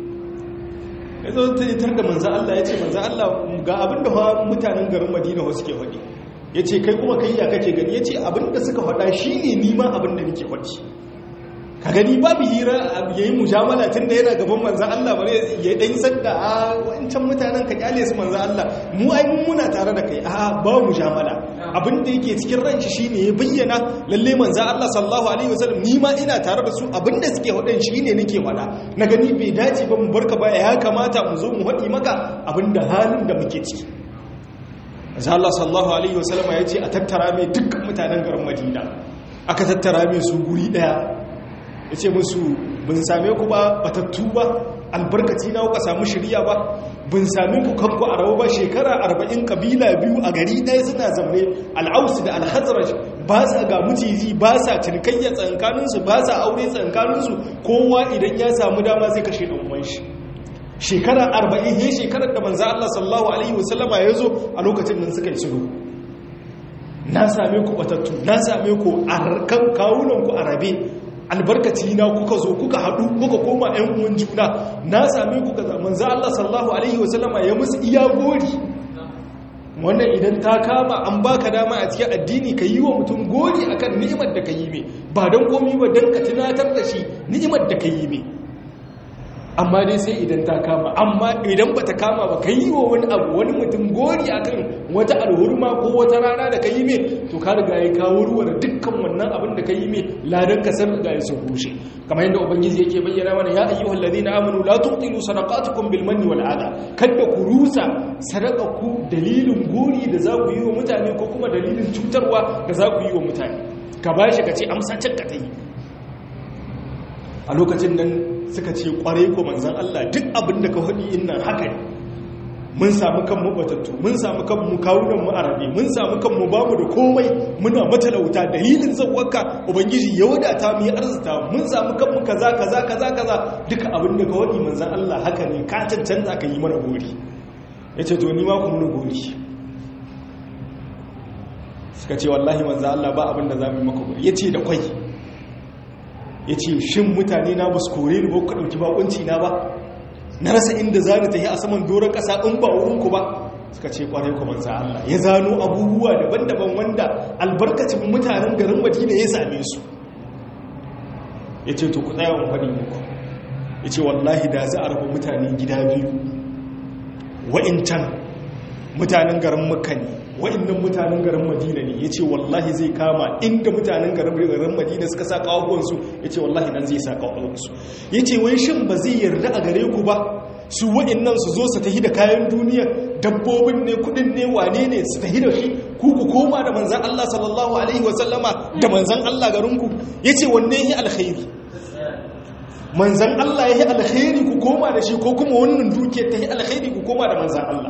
yazo tar da manzon Allah yace manzon Allah ga abin da mutanen garin Madina wasu ke faɗi yace kai kuma kai ya kake gani yace abin da suka faɗa shine ni ma abin da nake faɗi ka gani babu hira ya yi mujamala tun da yana gaban manzan Allah bare ya ɗan sadda a wancan mutanen ka kyale su manzan Allah mu ai mun muna tare da kai a ba mujamala abin da yake cikin ran shi shine ya bayyana lalle manzan Allah sallallahu alaihi wasallam ni ma ina tare da su abin da suke wadan shine nake wada na gani bai dace ba mu barka ba ya kamata mu zo mu haɗi maka abin da halin da muke ciki manzan Allah sallallahu alaihi wasallam ya ce a tattara mai dukkan mutanen garin Madina aka tattara mai su guri daya ya ce musu bin same ku ba batattu ba albarkaci na kuka samu shirya ba bin same ku kanku a rawa ba shekara arba'in kabila biyu a gari ɗaya suna zaune al'ausu da alhazraj ba sa ga mutiji ba sa cinikayya tsankaninsu ba sa aure tsankaninsu kowa idan ya samu dama zai kashe ɗan shi shekara arba'in he shekarar da manza Allah sallallahu alaihi wasallama ya zo a lokacin nan suka yi sulhu na same ku batattu na same ku a kan kawunanku a rabe albarkaci na kuka zo kuka haɗu kuka koma ‘yan uwan juna na same ku kaza manzo Allah sallallahu alaihi wasallama ya musu iya gori wannan idan ta kama an baka dama a cikin addini ka yi wa mutum gori akan ni'imar da ka yi mai ba don komi ba don ka tunatar da shi ni'imar da ka yi mai amma dai sai idan ta kama amma idan ba ta kama ba ka yi wa wani abu wani mutum gori akan wata alhurma ko wata rana da ka yi mai to ka riga ya kawo ruwa da dukkan wannan abin da ka yi mai ladan ka san riga ya sun rushe kamar yadda ubangiji yake bayyana mana ya ayyuhal ladina amanu la tuqilu sadaqatukum bil manni wal adha kada ku rusa ku dalilin gori da za ku yi wa mutane ko kuma dalilin cutarwa da za ku yi wa mutane ka bashi ka ce amsa can ka ta yi a lokacin nan suka ce kwarai ko manzan Allah duk abin da ka faɗi innan haka ne mun samu kanmu batattu mun samu kanmu kawunan mu arabe mun samu kanmu bamu da komai muna matalauta dalilin zawwaka ubangiji ya wadata mu yi arzita mun samu kanmu kaza kaza kaza kaza duka abin da ka faɗi manzan Allah haka ne ka cancanta ka yi mana gori yace to ni ma ku mun gori suka ce wallahi manzan Allah ba abin da za mu yi maka gori yace da kwai ya ce shin mutane na ba su kore ni ba ku ɗauki bakunci na ba na rasa inda za ni tafi a saman doron ƙasa in ba wurinku ba suka ce kwarai ku manza Allah ya zano abubuwa daban-daban wanda albarkacin mutanen garin madina ya same su ya ce to ku tsaya wa faɗi muku yace wallahi da za a raba mutane gida biyu wa'incan mutanen garin makka ne wa'innan mutanen garin madina ne ya ce wallahi zai kama inda mutanen garin madina suka sa kawuwansu ya ce wallahi nan zai sa kawuwansu ya ce wai shin ba zai yarda a gare ku ba su wa'innan su zo su tahi da kayan duniya dabbobin ne kudin ne wane ne su tahi da shi ku ku koma da manzan Allah sallallahu alaihi wasallama da manzan Allah garinku ya ce wanne yi alkhairi manzan Allah ya yi alkhairi ku koma da shi ko kuma wannan dukiyar ta yi alkhairi ku koma da manzan Allah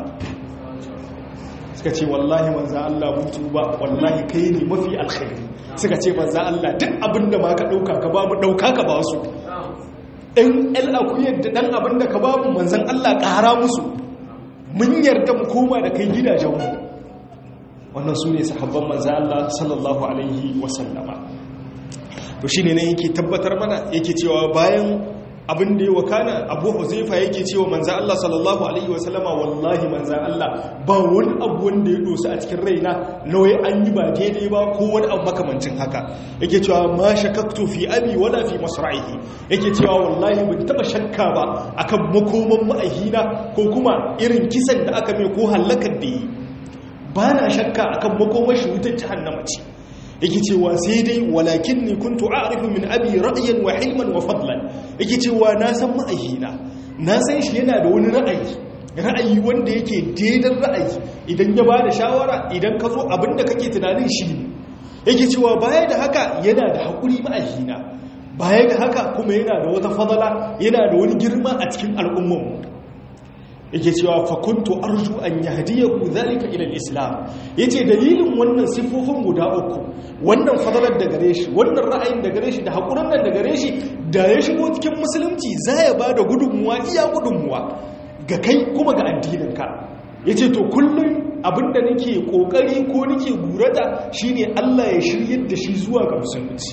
suka ce wallahi manzan Allah mutu ba wallahi kai ne mafi alkhairi suka ce manzan Allah duk abin da ma ka ɗauka ka ba mu ɗauka ka ba su ɗan al'akuyar da ɗan abin da ka ba mu manzan Allah ƙara musu mun yarda mu koma da kai gidajenmu wannan su ne sahabban manzan Allah sallallahu alaihi wasallama to shine ne yake tabbatar mana yake cewa bayan abin da ya wakana abu huzaifa yake cewa manzan Allah sallallahu alaihi wasallama wallahi manzan Allah ba wani abu wanda ya dosa a cikin raina nawai an yi ba daidai ba ko wani abu makamancin haka yake cewa ma shakaktu fi abi wala fi masra'ihi yake cewa wallahi ban taba shakka ba akan makoman ma'ahina ko kuma irin kisan da aka mai ko halakar da yi ba na shakka akan makomar shi wutar jahannama ce yake cewa sai dai walakin ni kuntu a'rifu min abi ra'yan wa hilman wa fadlan yake cewa na san ma'ayina na san shi yana da wani ra'ayi ra'ayi wanda yake daidan ra'ayi idan ya bada shawara idan ka zo abinda kake tunanin shi ne yake cewa baya da haka yana da hakuri ma'ayina baya ga haka kuma yana da wata fadala yana da wani girma a cikin al'ummarmu yake cewa fakuntu arju an yahdiyaku zalika ila al-islam yace dalilin wannan sifofin guda uku wannan fadalar da gare shi wannan ra'ayin da gare shi da hakurin nan da gare shi da ya shigo cikin musulunci za ya bada gudunmuwa iya gudunmuwa ga kai kuma ga addinin ka yace to kullum abinda nake kokari ko nake gurata shine Allah ya shiryar da shi zuwa ga musulunci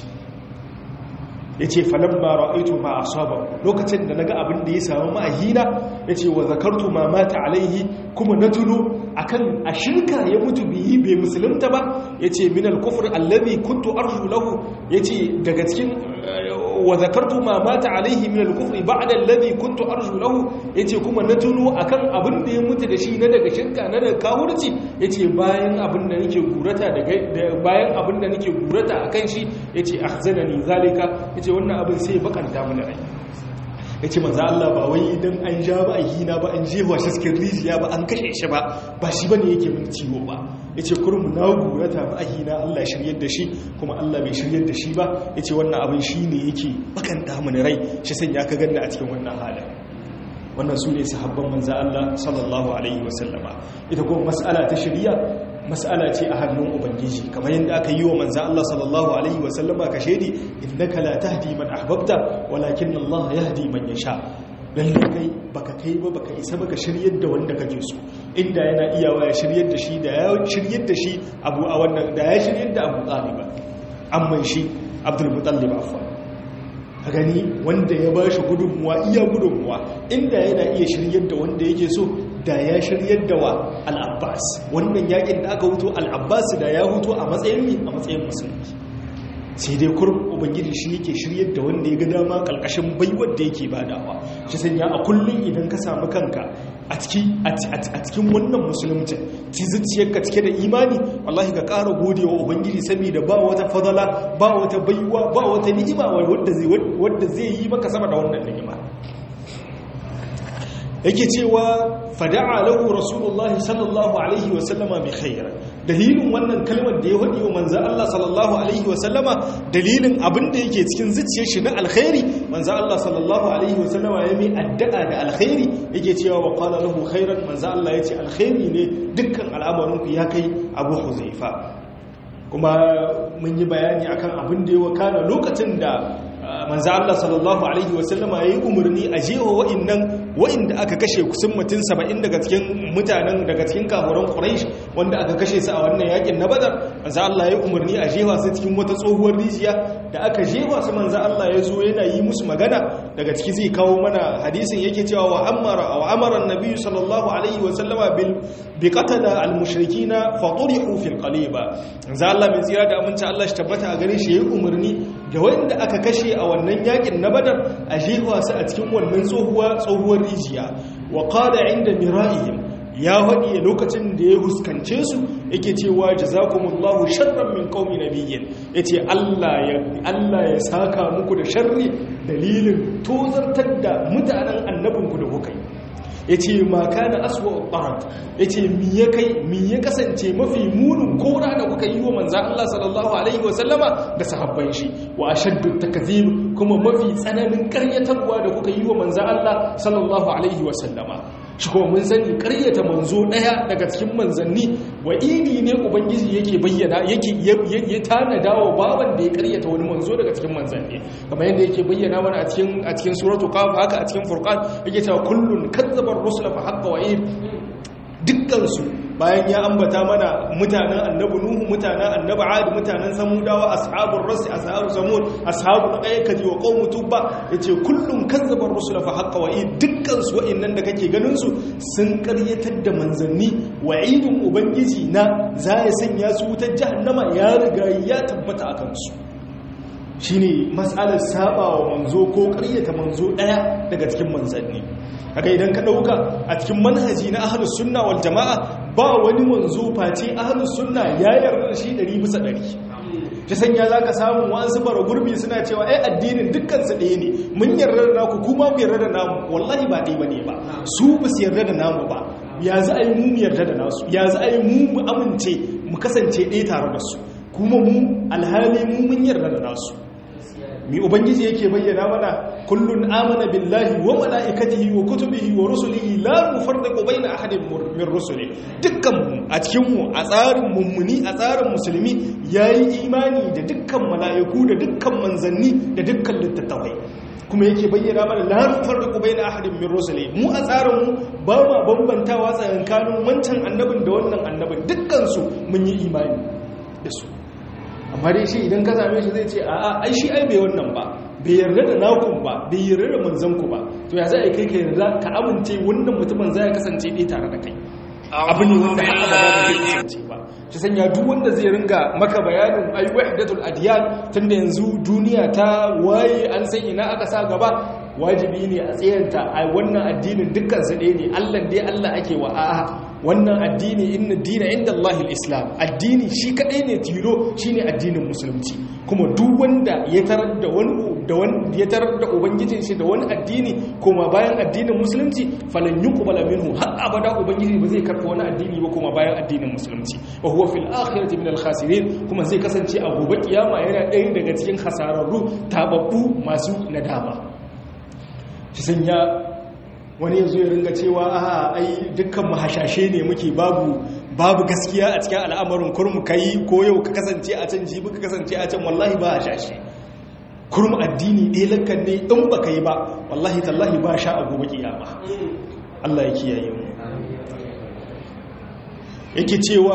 ya ce falon ba ra'aitu ma a saba lokacin da na ga abin da ya samu ma'ahina ya ce wa zakartu ma mata alaihi kuma na tuno akan a shirka ya mutu biyi bai musulunta ba ya ce minal kufur allazi kuntu arshu lahu ya ce daga cikin wa zakartu ma mata alaihi minal kufri ba'da allazi kuntu arshu lahu ya ce kuma na tuno akan abin da ya mutu da shi na daga shirka na daga kawurci ya ce bayan abin da nake gurata bayan abin da nake gurata akan shi ya ce ahzanani zalika ya ce wannan abin sai bakanta mana rai ya ce manza Allah ba wai idan an ja ba a hina ba an jewa shi cikin rijiya ba an kashe shi ba ba shi ba ne yake min ciwo ba ya ce kurmu na gurata ba a hina Allah shiryar da shi kuma Allah bai shiryar da shi ba ya ce wannan abin shi ne yake bakanta mana rai shi sanya ka ganna a cikin wannan halin wannan su ne sahabban manza Allah sallallahu alaihi wasallama ita kuma mas'ala ta shari'a mas'ala ce a hannun ubangiji kamar yadda aka yi wa manza Allah sallallahu alaihi wasallama ka shaidi innaka la tahdi man ahbabta walakin Allah yahdi man yasha lalle kai baka kai ba baka isa baka shiryar da wanda kake so inda yana iyawa ya shiryar da shi da ya shiryar da shi abu a wannan da ya shiryar da Abu Talib amma shi Abdul Muttalib afwan ka gani wanda ya ba shi gudunmuwa iya gudunmuwa inda yana iya shiryar da wanda yake so da ya shiryar da wa al'abbas wannan yakin da aka huto al'abbas da ya huto a matsayin mi a matsayin musulmi sai dai kurum ubangiji shi yake shiryar da wanda ya ga dama kalkashin baiwar da yake badawa shi sanya a kullum idan ka samu kanka a cikin wannan musulunci ci zuciyarka cike da imani wallahi ka ƙara gode wa ubangiji saboda ba wata fadala ba wata baiwa ba wata ni'ima wadda zai yi maka sama da wannan ni'ima yake cewa fada'a lahu rasulullahi sallallahu alaihi wasallama bi khair dalilin wannan kalmar da ya hadi wa manzo Allah sallallahu alaihi wasallama dalilin abin da yake cikin zuciyar shi na alkhairi manzo Allah sallallahu alaihi wasallama ya mai addu'a da alkhairi yake cewa wa qala lahu khairan manzo Allah yace alkhairi ne dukkan al'amarin ku ya kai Abu Huzaifa kuma mun yi bayani akan abin da ya wakana lokacin da manzo Allah sallallahu alaihi wasallama yayi umarni a jewa wa'annan wa'inda aka kashe kusan mutum saba'in daga cikin mutanen daga cikin kafuran quraish wanda aka kashe su a wannan yakin na badar manzo Allah ya umarni a jefa su cikin wata tsohuwar rijiya da aka jefa su manzo Allah ya zo yana yi musu magana daga ciki zai kawo mana hadisin yake cewa wa amara wa amara annabi sallallahu alaihi wa sallama bil bi qatala al mushrikina fa turihu fil qaliba manzo Allah mai tsira da aminci Allah shi tabbata a gare shi ya umarni da wanda aka kashe a wannan yakin na badar a jefa su a cikin wannan tsohuwa tsohuwar rijiya wa qala inda mira'ihim ya faɗi lokacin da ya huskance su yake cewa jazakumullahu sharran min qaumi nabiyyin yace Allah ya Allah ya saka muku da sharri dalilin tozartar da mutanen annabinku da kuka yi yace ma kana aswa qarat yace mi ya kai mi ya kasance mafi munin kora da kuka yi wa manzo Allah sallallahu alaihi wa sallama da sahabban shi wa ashaddu takzib kuma mafi tsananin karyatarwa da kuka yi wa manzo Allah sallallahu alaihi wa sallama shi kuma mun sani karyata manzo daya daga cikin manzanni wa idi ne ubangiji yake bayyana yake ya tanada wa baban da ya karyata wani manzo daga cikin manzanni kamar yadda yake bayyana mana a cikin a cikin suratu qaf haka a cikin furqan yake cewa kullun kadzdzaba ar-rusula fa haqqa wa'id dukkan su bayan ya ambata mana mutanen annabi nuhu mutanen annabi ad mutanen samudawa ashabul rasi ashabul samud ashabul aikati wa qaum tubba yace kullum kazzaba rusul fa haqqa wa dukkan su wa'annan da kake ganin su sun karyatar da manzanni wa'idun ubangiji na za ya sanya su wutar jahannama ya riga ya tabbata akan su shine mas'alar saba wa manzo ko karyata manzo daya daga cikin manzanni haka idan ka dauka a cikin manhaji na ahlus sunna wal jamaa ba wani manzo face ahlus sunna ya yarda da shi 100 bisa 100 ta sanya zaka samu wasu bara gurbi suna cewa ai addinin dukkan su ɗaya ne mun yarda da naku kuma ku yarda da namu wallahi ba ɗaya bane ba su ba su yarda da namu ba ya za a yi mu yarda da nasu ya za a yi mu mu amince mu kasance ɗaya tare da su kuma mu alhali mu mun yarda da nasu mi ubangiji yake bayyana mana kullun amana billahi wa malaikatihi wa kutubihi wa rusulihi la nufarriqu baina ahadin min rusuli dukkan mu a cikin mu a tsarin mummuni a tsarin musulmi yayi imani da dukkan malaiku da dukkan manzanni da dukkan littattafai kuma yake bayyana mana la nufarriqu baina ahadin min rusuli mu a tsarin mu ba ma bambantawa tsakanin wancan annabin da wannan annabin dukkan su mun yi imani da su amma dai shi idan ka same shi zai ce a'a ai shi ai bai wannan ba bai yarda da nakun ba bai yarda da manzanku ba to ya za a yi kai ka yarda ka amince wannan mutumin za ya kasance ɗaya tare da kai abu ne wanda haka ba zai kasance ba shi sanya duk wanda zai ringa maka bayanin ai wahdatul adiyan tunda yanzu duniya ta waye an san ina aka sa gaba wajibi ne a tsayanta a wannan addinin dukkan su ɗaya ne Allah dai Allah ake wa a'a wannan addini inna dina inda Allahil Islam addini shi kadai ne tilo shine addinin musulunci kuma duk wanda ya tarar da wani da wani ya tarar da ubangijin shi da wani addini kuma bayan addinin musulunci falan yuqbala minhu har abada ubangiji ba zai karɓa wani addini ba kuma bayan addinin musulunci wa huwa fil akhirati minal khasirin kuma zai kasance a gobe kiyama yana ɗaya daga cikin hasararru tababbu masu nadama shi sanya wani yanzu ya ringa cewa a ai dukkan mahashashe ne muke babu babu gaskiya a cikin al'amarin kurmu kai ko yau ka kasance a can jibi ka kasance a can wallahi ba hashashe kurmu addini ɗaya lankan ne in ba ka yi ba wallahi tallahi ba sha a gobe kiyama Allah ya kiyaye mu yake cewa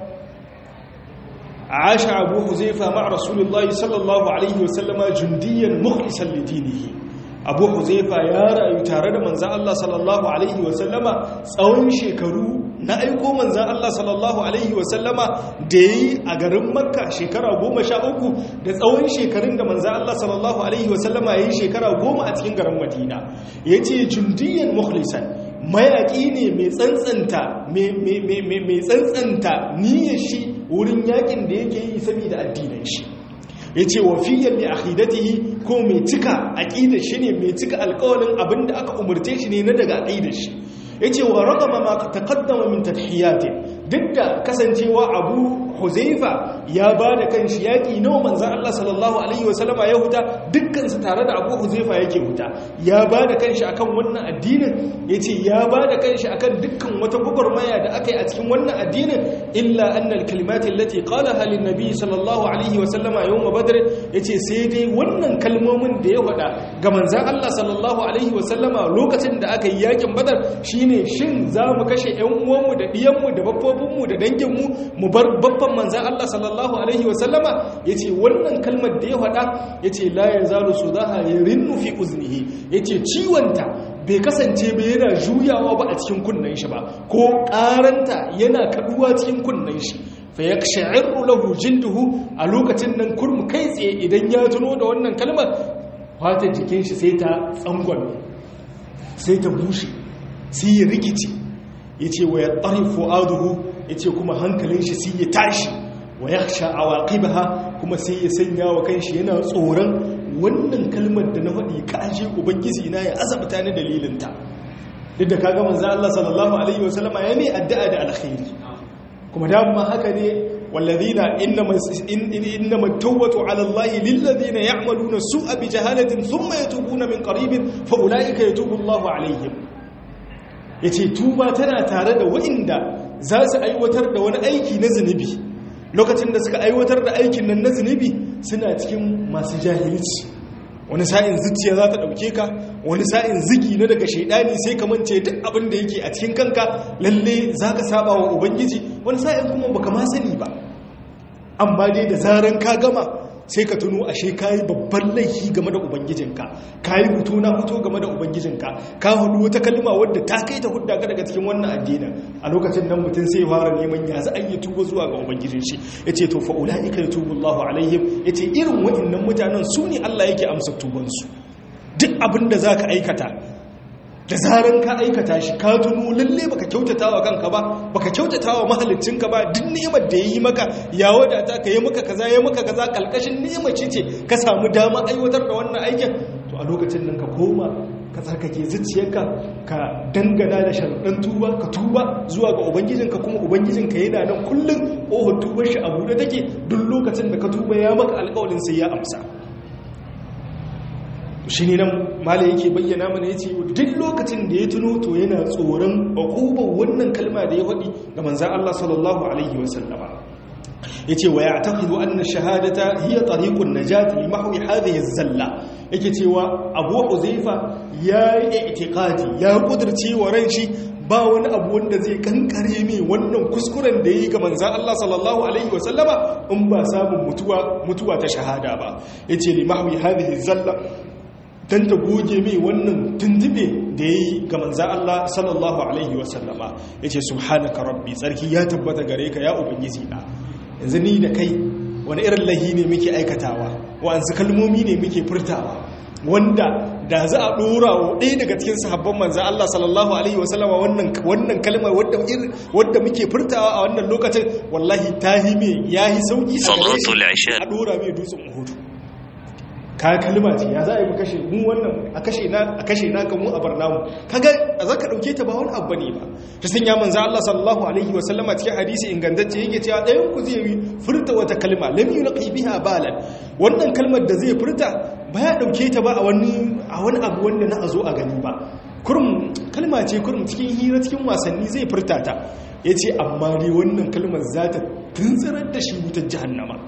عاش أبو حذيفة مع رسول الله صلى الله عليه وسلم جنديا مخلصا لدينه abu huzaifa ya rayu tare da manzan Allah sallallahu Alaihi wasallama tsawon shekaru na aiko manzan Allah sallallahu Alaihi wasallama da ya yi a garin makka shekara goma sha uku da tsawon shekarun da manzan Allah sallallahu Alaihi wasallama ya yi shekara goma a cikin garin madina ya ce jundiyan mukhlisan mayaƙi ne mai tsantsanta mai tsantsanta niyyar shi wurin yakin da yake yi saboda addinin shi ya ce wa fiye mai akidatihi ko mai cika aƙidar shi ne mai cika alƙawalin abin da aka umarce shi ne na daga aƙidar shi ya ce wa ragama ma taƙaddama min tadhiyatin duk da kasancewa abu huzaifa ya ba da kan shi yaƙi nawa manzan Allah sallallahu Alaihi wasallama ya huta dukkansu tare da abu huzaifa yake huta ya ba da kan shi akan wannan addinin ya ce ya ba da kan shi akan dukkan wata gwagwarmaya da aka yi a cikin wannan addinin illa annal kalimatin lati qala halin nabi sallallahu alaihi wasallama yau ma badar ya ce sai dai wannan kalmomin da ya faɗa ga manzan Allah sallallahu alaihi wasallama lokacin da aka yi yakin badar shine shin za mu kashe 'yan uwanmu da ɗiyanmu da babbobinmu da danginmu mu bar babban manzan Allah sallallahu Alaihi wasallama ya ce wannan kalmar da ya faɗa ya ce layan zaro su za a yi rinnu fi uznihi ya ce ciwonta bai kasance bai yana juyawa ba a cikin kunnen shi ba ko ƙaranta yana kaɗuwa cikin kunnen shi fa ya sha'iru lahu jilduhu a lokacin nan kurmu kai tsaye idan ya tuno da wannan kalmar fatan jikin shi sai ta tsangon sai ta bushe sai ya rikici ya ce wa ya tsari fu'aduhu ya ce kuma hankalin shi sai ya tashi wa ya sha awaqibaha kuma sai ya sanya wa kanshi yana tsoron wannan kalmar da na faɗi ka aje ubangiji na ya azabta ni dalilinta duk da kaga manzo Allah sallallahu alaihi wasallam ya mai addu'a da alkhairi kuma da ma haka ne والذين إنما, إنما التوبة على الله للذين يعملون السوء بجهالة ثم يتوبون من قريب فأولئك يتوب الله عليهم ya ce tuba tana tare da wa'inda za su aiwatar da wani aiki na zunubi lokacin da suka aiwatar da aikin nan na zunubi suna cikin masu jahilci wani sa'in zuciya za ta ɗauke ka wani sa'in ziki na daga shaidani sai ka mance duk abin da yake a cikin kanka lalle za ka saba wa ubangiji wani sa'in kuma baka ma sani ba amma dai da zaran ka gama sai ka tuno ashe kayi babban laifi game da ubangijinka kayi hutu na hutu game da ubangijinka ka hudu wata kalma wadda ta kai ta hudda ka daga cikin wannan addinin a lokacin nan mutum sai fara neman ya za a yi tuba zuwa ga ubangijin shi yace to fa ulaika yatubu Allahu alaihim yace irin waɗannan mutanen su ne Allah yake amsa tubansu duk abin da zaka aikata da zaran ka aikata shi ka tuno lalle baka kyautata wa kanka ba baka kyautata wa mahaliccinka ba duk ni'imar da yayi maka ya wadata ka yi maka kaza ya maka kaza kalkashin ni'imar ce ce ka samu dama aiwatar da wannan aikin to a lokacin nan ka koma ka tsarkake zuciyarka ka dangana da sharaɗin tuba ka tuba zuwa ga ubangijinka kuma ubangijinka yana nan kullum ƙofar tubar shi a buɗe take duk lokacin da ka tuba ya maka alƙawarin sai ya amsa shi ne nan mala yake bayyana mana ya ce duk lokacin da ya tuno to yana tsoron ƙwaƙubar wannan kalma da ya faɗi ga manzan Allah sallallahu Alaihi wasallama ya ce wa ya taƙidu an na shahadata hiya tariƙun na jati mahawi hadhihi zalla yake cewa abu uzaifa ya yi itikadi ya ƙudurce wa ran shi ba wani abu wanda zai kankare mai wannan kuskuren da ya yi ga manzan Allah sallallahu Alaihi wasallama in ba samun mutuwa ta shahada ba ya ce limahawi hadhihi zalla don ta goge mai wannan tuntube da ya yi ga manza Allah sallallahu Alaihi wasallama ya ce subhanaka rabbi tsarki ya tabbata gare ka ya ubangiji na yanzu ni da kai wani irin lahi ne muke aikatawa wa'ansu kalmomi ne muke furtawa wanda da za a ɗora wa ɗaya daga cikin sahabban manza Allah sallallahu Alaihi wasallama wannan kalmar wadda muke furtawa a wannan lokacin wallahi ta yi mai ya yi sauƙi a ɗora mai dutsen uhudu ka kalma ce ya za a yi kashe mu wannan a kashe na a kashe na kan mu a barnamu kaga za ka dauke ta ba wani abu ne ba ta sanya manzo Allah sallallahu alaihi wa sallama cikin hadisi ingantacce yake cewa ɗayan ku zai furta wata kalma lam yulqi biha balan wannan kalmar da zai furta ba ya dauke ta ba a wani a wani abu wanda na azo a gani ba kurum kalma ce kurum cikin hira cikin wasanni zai furta ta yace amma dai wannan kalmar za ta tuntsirar da shi wutar jahannama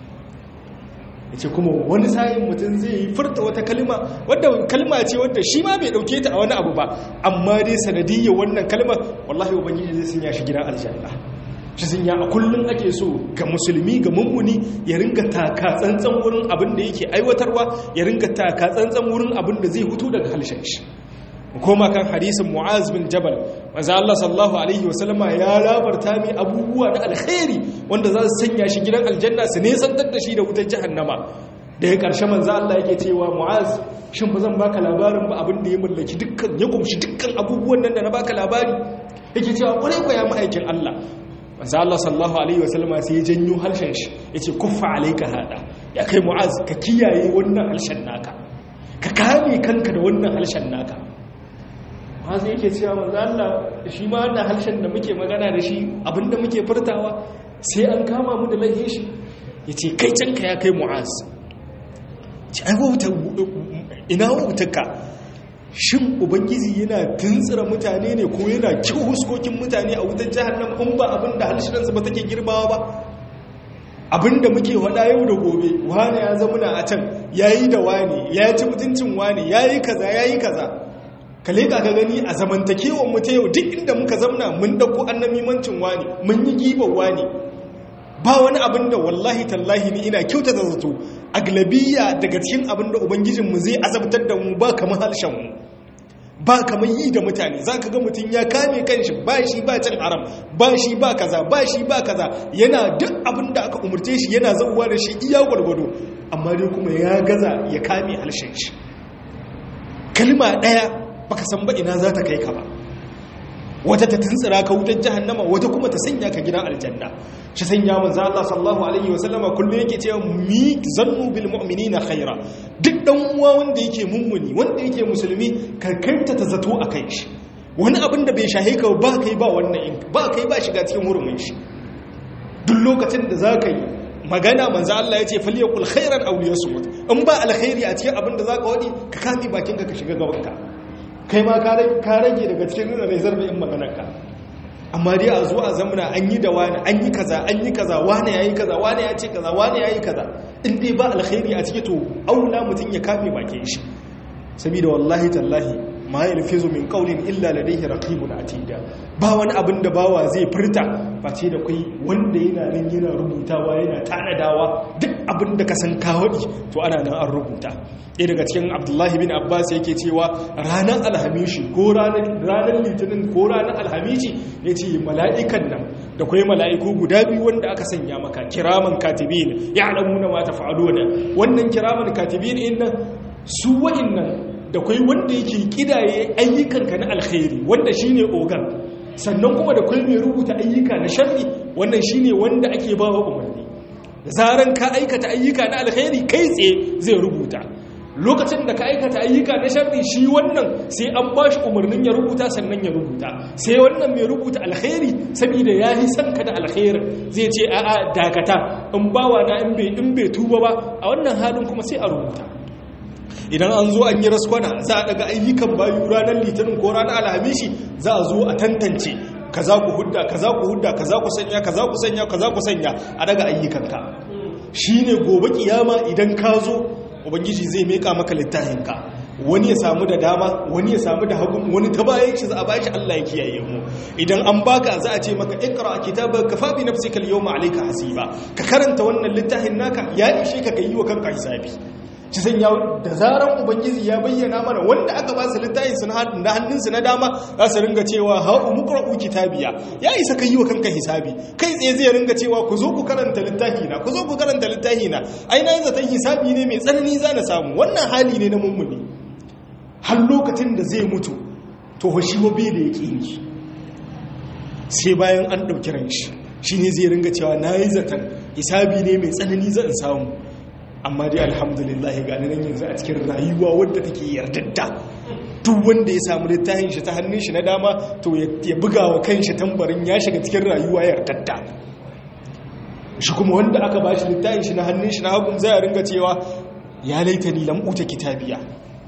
ce kuma wani sa'in mutum zai yi furta wata kalma wadda kalma ce wadda shi ma bai dauke ta a wani abu ba amma dai sanadiyya wannan kalmar wallahi ubangiji zai sanya shi gidan aljanna shi sun a kullum ake so ga musulmi ga mummuni ya ringa taka tsantsan wurin abin da yake aiwatarwa ya ringa taka tsantsan wurin abin da zai hutu daga halshen shi koma kan hadisin mu'az bin jabal manzo Allah sallallahu alaihi wasallama ya labarta mai abubuwa na alkhairi wanda za su sanya shi gidan aljanna su nesantar da shi da wutar jahannama da ya karshe manzo Allah yake cewa mu'az shin ba zan baka labarin ba abin da ya mallaki dukkan ya kumshi dukkan abubuwan nan da na baka labari yake cewa kwarai ko ya ma'aikin Allah manzo Allah sallallahu alaihi wasallama sai ya janyo harshen shi yace kuffa alayka hada ya kai mu'az ka kiyaye wannan harshen naka ka kame kanka da wannan harshen naka mu'azu yake cewa manzo Allah shi ma wannan harshen da muke magana da shi abinda muke furtawa sai an kama mu da laihin shi yace kai canka ya kai mu'az ci ai wauta ina wautarka shin ubangiji yana tuntsira mutane ne ko yana kyau huskokin mutane a wutar jahannam in ba abinda harshenansu ba take girbawa ba abinda muke wada yau da gobe wani ya zamuna a can yayi da wani ya ci mutuncin wani yayi kaza yayi kaza ka leka ka gani a zamantakewar mu ta yau duk inda muka zamna mun dauko annamimancin wani mun yi gibar wani ba wani abin da wallahi tallahi ni ina kyauta da zato aglabiya daga cikin abin da ubangijinmu zai azabtar da mu ba kamar harshenmu ba kamar yi da mutane za ka ga mutum ya kame kanshi ba shi ba cin haram ba shi ba kaza ba shi ba kaza yana duk abin da aka umarce shi yana zauwa da shi iya gwargwado amma dai kuma ya gaza ya kame harshen shi kalma ɗaya baka san ba ina za ta kai ka ba wata ta tuntsira ka wutar jahannama wata kuma ta sanya ka gidan aljanna shi sanya manzo Allah sallallahu alaihi wa sallama kullum yake cewa mi zannu bil mu'minina khaira duk dan uwa wanda yake mummuni wanda yake musulmi ka kanta ta zato akai shi wani abin da bai shahe ka ba kai ba wannan ba kai ba shiga cikin hurumin shi duk lokacin da zaka yi magana manzo Allah ya ce falyaqul khairan aw liyasmut in ba alkhairi a cikin abin da zaka wadi ka kame bakin ka ka shiga gabanka kai ma ka rage daga cikin nuna mai zarbe in maganarka amma dai a zo a zamana an yi da wani an yi kaza an yi kaza wani ya yi kaza wani ya ce kaza wani ya yi kaza in dai ba alkhairi a ciki to aula mutum ya kame bakin shi saboda wallahi tallahi ma yalfizu min qawlin illa ladayhi raqibun atida ba wani abin da bawa zai furta ba ce da kai wanda yana nan yana rubutawa yana tanadawa duk abin da ka san kawadi to ana nan an rubuta ɗaya daga cikin abdullahi bin abbas yake cewa ranar alhamishi ko ranar litinin ko ranar alhamishi ya ce mala'ikan nan da kwai mala'iku guda biyu wanda aka sanya maka kiraman katibin ya alamu na mata fa'ado da wannan kiraman katibin in nan su wa'in nan da kwai wanda yake kidaye ayyukanka na alkhairi wanda shine ogan sannan kuma da kwai mai rubuta ayyuka na sharri wannan shine wanda ake bawa umarni zaran ka aikata ayyuka na alkhairi kai tsaye zai rubuta lokacin da ka aikata ayyuka na sharri shi wannan sai an ba shi umarnin ya rubuta sannan ya rubuta sai wannan mai rubuta alkhairi saboda ya yi son ka da alkhairi zai ce a'a dakata in bawa na in bai in bai tuba ba a wannan halin kuma sai a rubuta idan an zo an yi raskwana za a daga ayyukan bayu ranar litinin ko ranar alhamishi za a zo a tantance kaza ku hudda kaza ku hudda kaza ku sanya kaza ku sanya kaza ku sanya a daga ayyukanka shine gobe kiyama idan ka zo ubangiji zai meka maka littafinka wani ya samu da dama wani ya samu da hagu wani ta bayan shi za a bashi Allah ya kiyaye mu idan an baka za a ce maka ikra kitabaka kafa bi nafsika al-yawma alayka hasiba ka karanta wannan littafin naka ya ishe ka kai wa kanka hisabi ci sanya da zaran ubangiji ya bayyana mana wanda aka ba su littafin su na hannunsu na dama za su ringa cewa ha umqra'u kitabiya ya isa ka yi wa kanka hisabi kai tsaye zai ringa cewa ku zo ku karanta littafi na ku zo ku karanta littafi na ai na zaton hisabi ne mai tsanani za na samu wannan hali ne na mummuni har lokacin da zai mutu to shi wa bai da yake yi sai bayan an ɗauki ran shi shi ne zai ringa cewa na yi zaton hisabi ne mai tsanani zan samu amma dai alhamdulillah gani nan yanzu a cikin rayuwa wadda take yardadda duk wanda ya samu littafin shi ta hannun shi na dama to ya buga wa kanshi tambarin ya shiga cikin rayuwa yardadda shi kuma wanda aka ba shi littafin shi na hannun shi na hagun zai ringa cewa ya laita ni lam uta kitabiya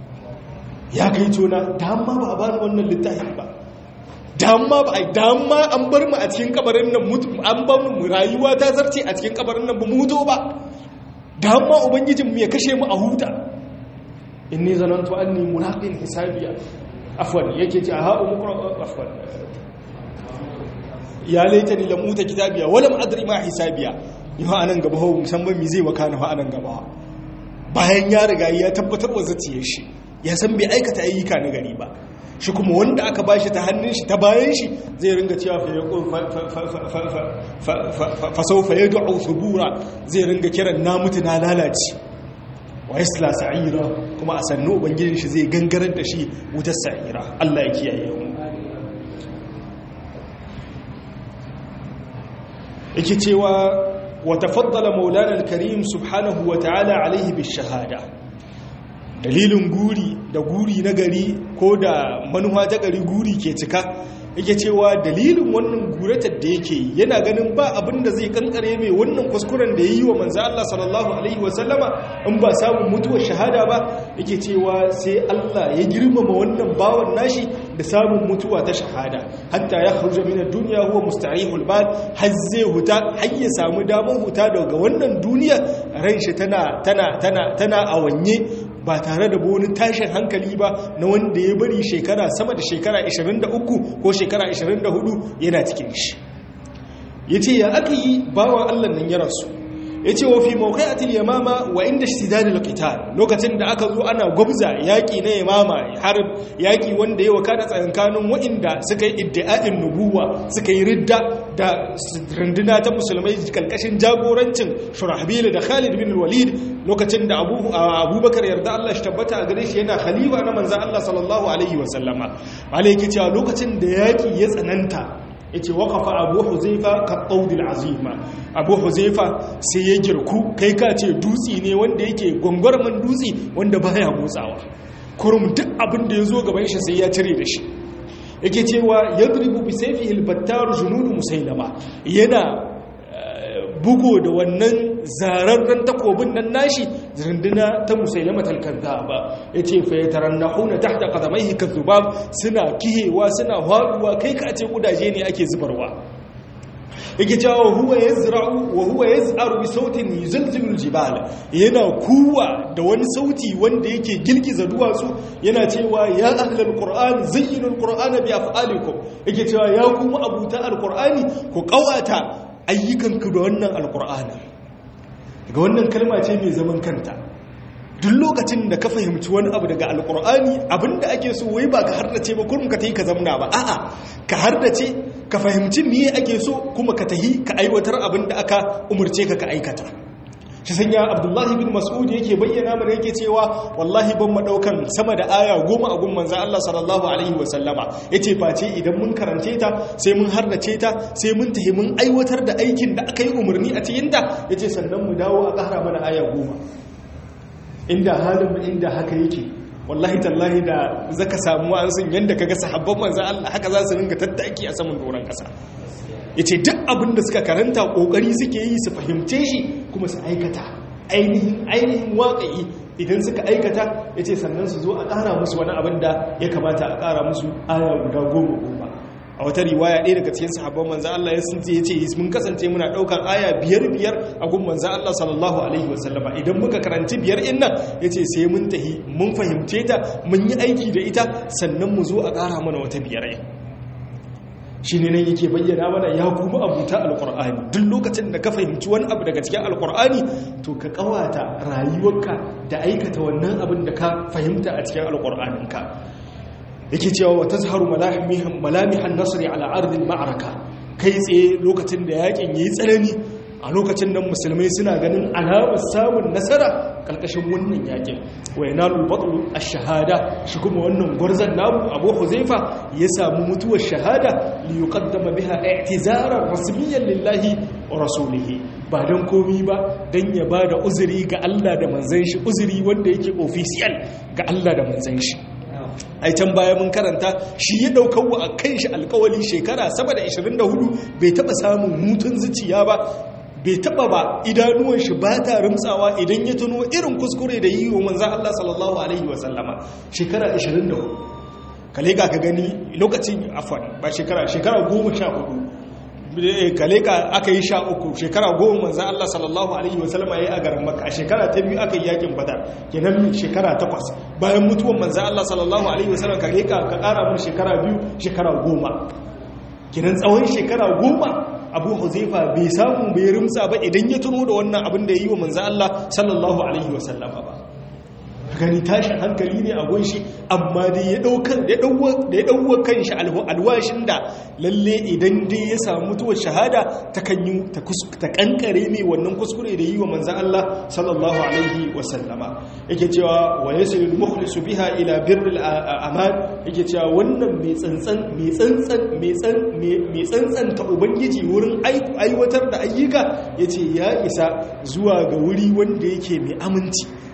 ya kai tona dama ba a bani wannan littafin ba dama ba dama an bar mu a cikin kabarin nan an bar mu rayuwa ta zarce a cikin kabarin nan ba mu huto ba da hamma ubangijinmu ya kashe mu a huta inni zanantu anni mulaqin hisabiya afwan yake ce ha umqra afwan ya laitani lam uta kitabiya walam adri ma hisabiya yau anan gaba ho musamman mi zai wakana fa anan gaba bayan ya riga ya tabbatar wa zaciyar shi ya san bai aikata ayyuka na gari ba shi kuma wanda aka bashi ta hannun shi ta bayan shi zai ringa cewa fa saufa yad'u thubura zai ringa kiran na mutu na lalace wa yasla sa'ira kuma a sannu ubangijin shi zai gangarar da shi wutar sa'ira Allah ya kiyaye mu yake cewa wa tafaddala maulana al-karim subhanahu wa ta'ala alaihi bis shahada dalilin guri da guri na gari ko da manuwa ta gari guri ke cika yake cewa dalilin wannan guratar da yake yana ganin ba abin da zai kankare mai wannan kuskuren da ya yi wa manzo Allah sallallahu alaihi wasallama in ba samun mutuwar shahada ba yake cewa sai Allah ya girmama wannan bawan nashi da samun mutuwa ta shahada hatta ya kharuja min ad-dunya huwa musta'ihul bal har zai huta har ya samu damar huta daga wannan duniya ran shi tana tana tana tana awanye ba tare da wani tashin hankali ba na wanda ya bari shekara sama da shekara 23 ko shekara 24 yana cikin shi ya ce ya aka yi bawan allah nan ya rasu ya ce wa fi mawakai'atul yamama wa inda shidadul qital lokacin da aka zo ana gwabza yaƙi na yamama har yaƙi wanda ya wakana tsakankanin waɗanda suka yi iddia'in nubuwa suka yi ridda da runduna ta musulmai kalkashin jagorancin shurahbil da khalid bin walid lokacin da abubakar yarda Allah shi tabbata a gare shi yana khalifa na manzan Allah sallallahu alaihi wasallama malai yake cewa lokacin da yaƙi ya tsananta yace waqafa abu huzaifa ka qawdil azima abu huzaifa sai ya girku kai ka ce dutsi ne wanda yake gongorman dutsi wanda baya motsawa kurum duk abin da yazo gaban shi sai ya cire da shi yake cewa yadribu bi sayfihi al-battar jununu musailama yana bugo da wannan zararren takobin nan nashi runduna ta musailama talkanta ba ya ce fayyataran na hauna ta haɗa ƙazamai zubab suna kihewa suna haɗuwa kai ka ce ƙudaje ne ake zubarwa yake cewa huwa ya zira'u wa huwa ya za'aru bi sautin yuzalzilul jibal yana kuwa da wani sauti wanda yake girgiza duwatsu yana cewa ya ahlal qur'an zayyinul qur'ana bi af'alikum yake cewa ya kuma abuta alqur'ani ku qawata ayyukanku da wannan alqur'ani daga wannan kalma ce mai zaman kanta duk lokacin da ka fahimci wani abu daga alkur'ani abinda ake so wai ba ka hardace ba kurum ka tahi ka zamna ba a'a ka hardace ka fahimci miye ake so kuma ka tahi ka aiwatar abinda aka umurce ka ka aikata shi sanya abdullahi bin mas'ud yake bayyana mana yake cewa wallahi ban ma daukan sama da aya goma a gun manzon Allah sallallahu alaihi wa sallama yace face idan mun karance ta sai mun hardace ta sai mun tahi mun aiwatar da aikin da aka yi umarni a cikin ta yace sannan mu dawo a ƙara mana aya goma inda halin inda haka yake wallahi tallahi da zaka samu an sun yanda kaga sahabban manzon Allah haka za su ringa tattaki a saman doron kasa yace duk abin da suka karanta kokari suke yi su fahimce shi kuma su aikata ainihin ainihin waƙi idan suka aikata yace sannan su zo a ƙara musu wani abin da ya kamata a ƙara musu aya guda goma goma a wata riwaya ɗaya daga cikin sahabban manzan Allah ya sun ce mun kasance muna ɗaukan aya biyar biyar a gun manzan Allah sallallahu alaihi wasallama idan muka karanci biyar in nan ya ce sai mun tahi mun fahimce ta mun yi aiki da ita sannan mu zo a ƙara mana wata biyar shi ne nan yake bayyana mana ya kuma abuta alƙur'ani duk lokacin da ka fahimci wani abu daga cikin alƙur'ani to ka ƙawata rayuwarka da aikata wannan abin da ka fahimta a cikin alƙur'aninka yake cewa wa tazharu malamihan nasri ala ardil ma'araka kai tsaye lokacin da yakin yayi tsanani a lokacin nan musulmai suna ganin alamar samun nasara kalkashin wannan yakin wa yanalul batlu ash-shahada shi kuma wannan gwarzan namu Abu Huzaifa ya samu mutuwar shahada li yuqaddama biha i'tizaran rasmiyan lillahi wa rasulihi ba dan komi ba dan ya bada uzuri ga Allah da manzon shi uzuri wanda yake official ga Allah da manzon shi ai can baya mun karanta shi ya daukar wa a kan shi alkawali shekara sama da 24 bai taba samun hutun zuciya ba bai taba ba idanuwan shi ba ta rumtsawa idan ya tuno irin kuskure da yi wa manzan Allah sallallahu alaihi wasallama shekara 24 kale ka ka gani lokacin afwan ba shekara shekara 14 kale ka aka yi sha uku shekara goma manzan Allah sallallahu alaihi wasallama ya yi a garin maka a shekara ta biyu aka yi yakin badar kenan shekara takwas bayan mutuwan manzan Allah sallallahu alaihi wasallam kale ka ka kara mun shekara biyu shekara goma kenan tsawon shekara goma abu huzaifa bai samu bai rimsa ba idan ya tuno da wannan abin da ya yi wa manzan Allah sallallahu alaihi wasallama ba gani tashin hankali ne a gunshi amma dai ya daukar da ya dauwa kan shi alwashin da lalle idan dai ya samu mutuwar shahada ta kan yi ta kankare mai wannan kuskure da yi wa manzan Allah sallallahu alaihi wasallama yake cewa wa yasilul mukhlisu biha ila birril aman yake cewa wannan mai tsantsan mai tsantsan mai tsan mai tsantsan ta ubangiji wurin aiwatar da ayyuka yace ya isa zuwa ga wuri wanda yake mai aminci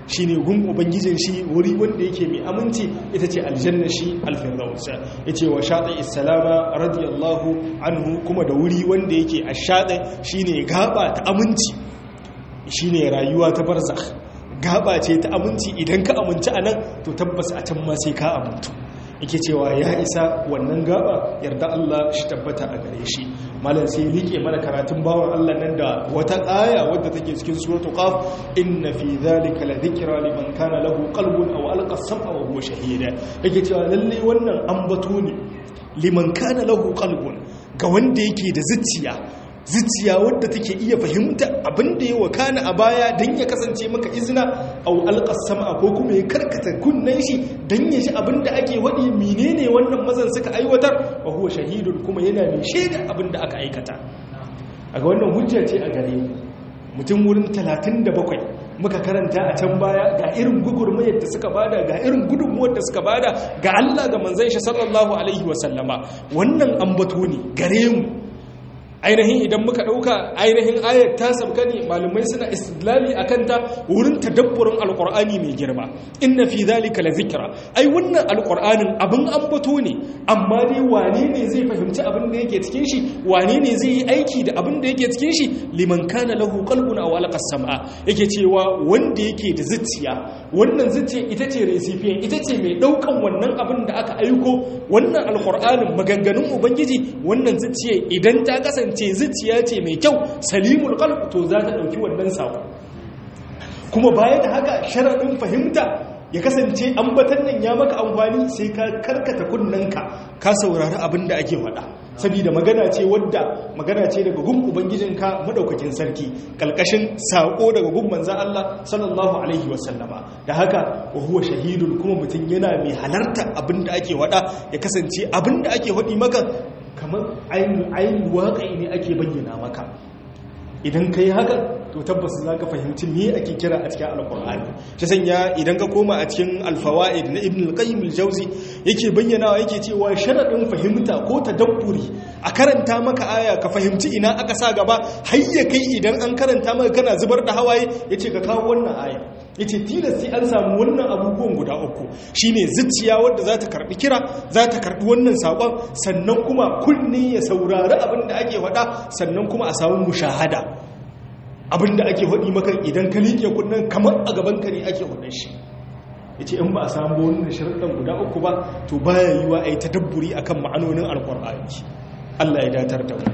shine gun ubangijin shi wuri wanda yake mai aminci ita ce aljanna shi alfirdaus yace wa shati issalama radiyallahu anhu kuma da wuri wanda yake ashadi shine gaba ta aminci shine rayuwa ta barzakh gaba ce ta aminci idan ka aminci anan to tabbas a can ma sai ka amintu yake cewa ya isa wannan gaba yarda Allah shi tabbata a gare shi malam sai rike mana karatun bawan Allah nan da wata aya wadda take cikin suratul qaf inna fi dhalika la dhikra liman kana lahu qalbun aw alqa sam'a wa huwa shahida yake cewa lalle wannan ambato ne liman kana lahu qalbun ga wanda yake da zuciya zuciya wadda take iya fahimta abin da ya wakana a baya don ya kasance maka izina au alƙasama ko kuma ya karkata kunnen shi don ya shi abin da ake waɗi menene wannan mazan suka aiwatar wa huwa shahidun kuma yana mai shaida abin da aka aikata a ga wannan hujja ce a gare mutum wurin 37 muka karanta a can baya ga irin gugurmayar da suka bada ga irin gudunmuwar da suka bada ga Allah ga manzon shi sallallahu alaihi wasallama wannan ambato ne gare mu ainihin idan muka ɗauka ainihin ayat ta sabka ne malumai suna istilali a kanta wurin tadabburin alƙur'ani mai girma inna fi zalika la zikra ai wannan alƙur'anin abin ambato ne amma dai wane ne zai fahimci abin da yake cikin shi wane ne zai yi aiki da abin da yake cikin shi liman kana lahu qalbun aw alqa sam'a yake cewa wanda yake da zuciya wannan zuciya ita ce recipient ita ce mai daukan wannan abin da aka aiko wannan alƙur'anin maganganun ubangiji wannan zuciya idan ta kasance ce zuciya ce mai kyau salimul qalb to za ta dauki wannan sako kuma baya da haka sharadin fahimta ya kasance ambatan nan ya maka amfani sai ka karkata kunnanka ka saurari abin da ake faɗa saboda magana ce wadda magana ce daga gun ubangijinka madaukakin sarki kalkashin sako daga gun manzon Allah sallallahu alaihi wasallama da haka wa huwa shahidun kuma mutum yana mai halarta abin da ake faɗa ya kasance abin da ake faɗi maka kamar ainihin waƙai ne ake bayyana maka idan ka yi haka to tabbas za ka fahimci me ake kira a cikin alkur'ani ta sanya idan ka koma a cikin alfawa'id na ibn al-qayyim al-jawzi yake bayyanawa yake cewa sharadin fahimta ko tadabburi a karanta maka aya ka fahimci ina aka sa gaba har ya kai idan an karanta maka kana zubar da hawaye yace ka kawo wannan aya yace tilas sai an samu wannan abubuwan guda uku shine zuciya wadda za ta karbi kira za ta karbi wannan sakon sannan kuma kunne ya saurari abin da ake faɗa sannan kuma a samu mushahada abin da ake faɗi maka idan ka liƙe kunnen kamar a gaban ka ne ake faɗin shi yace in ba a samu wannan sharuɗan guda uku ba to baya yiwa a yi tadabburi akan ma'anonin alƙur'ani Allah ya datar da mu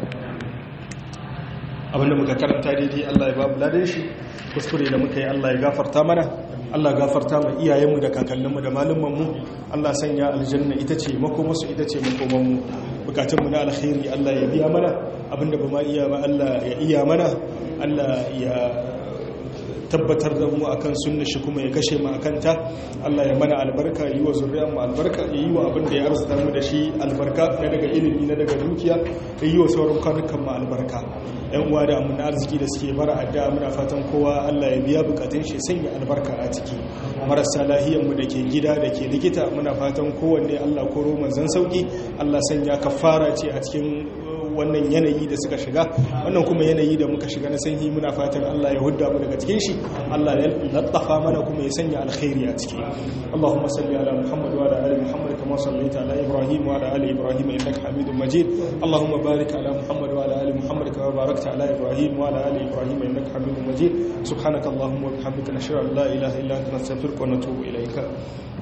abinda muka karanta daidai Allah ya babu ladan shi kuskure da muka yi Allah ya gafarta mana Allah gafarta ma iyayenmu da kakanninmu da malumanmu Allah sanya aljanna ita ce makomarsu ita ce makomanmu bukatunmu na alkhairi Allah ya biya mana abinda ba ma iya ba Allah ya iya mana Allah ya tabbatar da mu akan sunna shi kuma ya kashe mu akan ta Allah ya mana albarka yi wa zuriyar mu albarka ya yi wa abin da ya arzuta mu da shi albarka na daga ilimi na daga dukiya ya yi wa sauran kwanukan mu albarka yan uwa da amina arziki da suke bara addu'a muna fatan kowa Allah ya biya bukatun shi sanya albarka a ciki marasa lahiyar mu da ke gida da ke likita muna fatan kowanne Allah koro manzon sauki Allah sanya kafara ce a cikin wannan yanayi da suka shiga wannan kuma yanayi da muka shiga na sanyi muna fatan Allah ya hudda mu daga cikin shi Allah ya lattafa mana kuma ya sanya alkhairi a ciki Allahumma salli ala Muhammad wa ala ali Muhammad kama sallaita ala Ibrahim wa ala ali Ibrahim innaka Hamidum Majid Allahumma barik ala Muhammad wa ala ali Muhammad kama barakta ala Ibrahim wa ala ali Ibrahim innaka Hamidum Majid subhanakallahumma wa bihamdika nashhadu an la ilaha illa anta nastaghfiruka wa natubu ilayka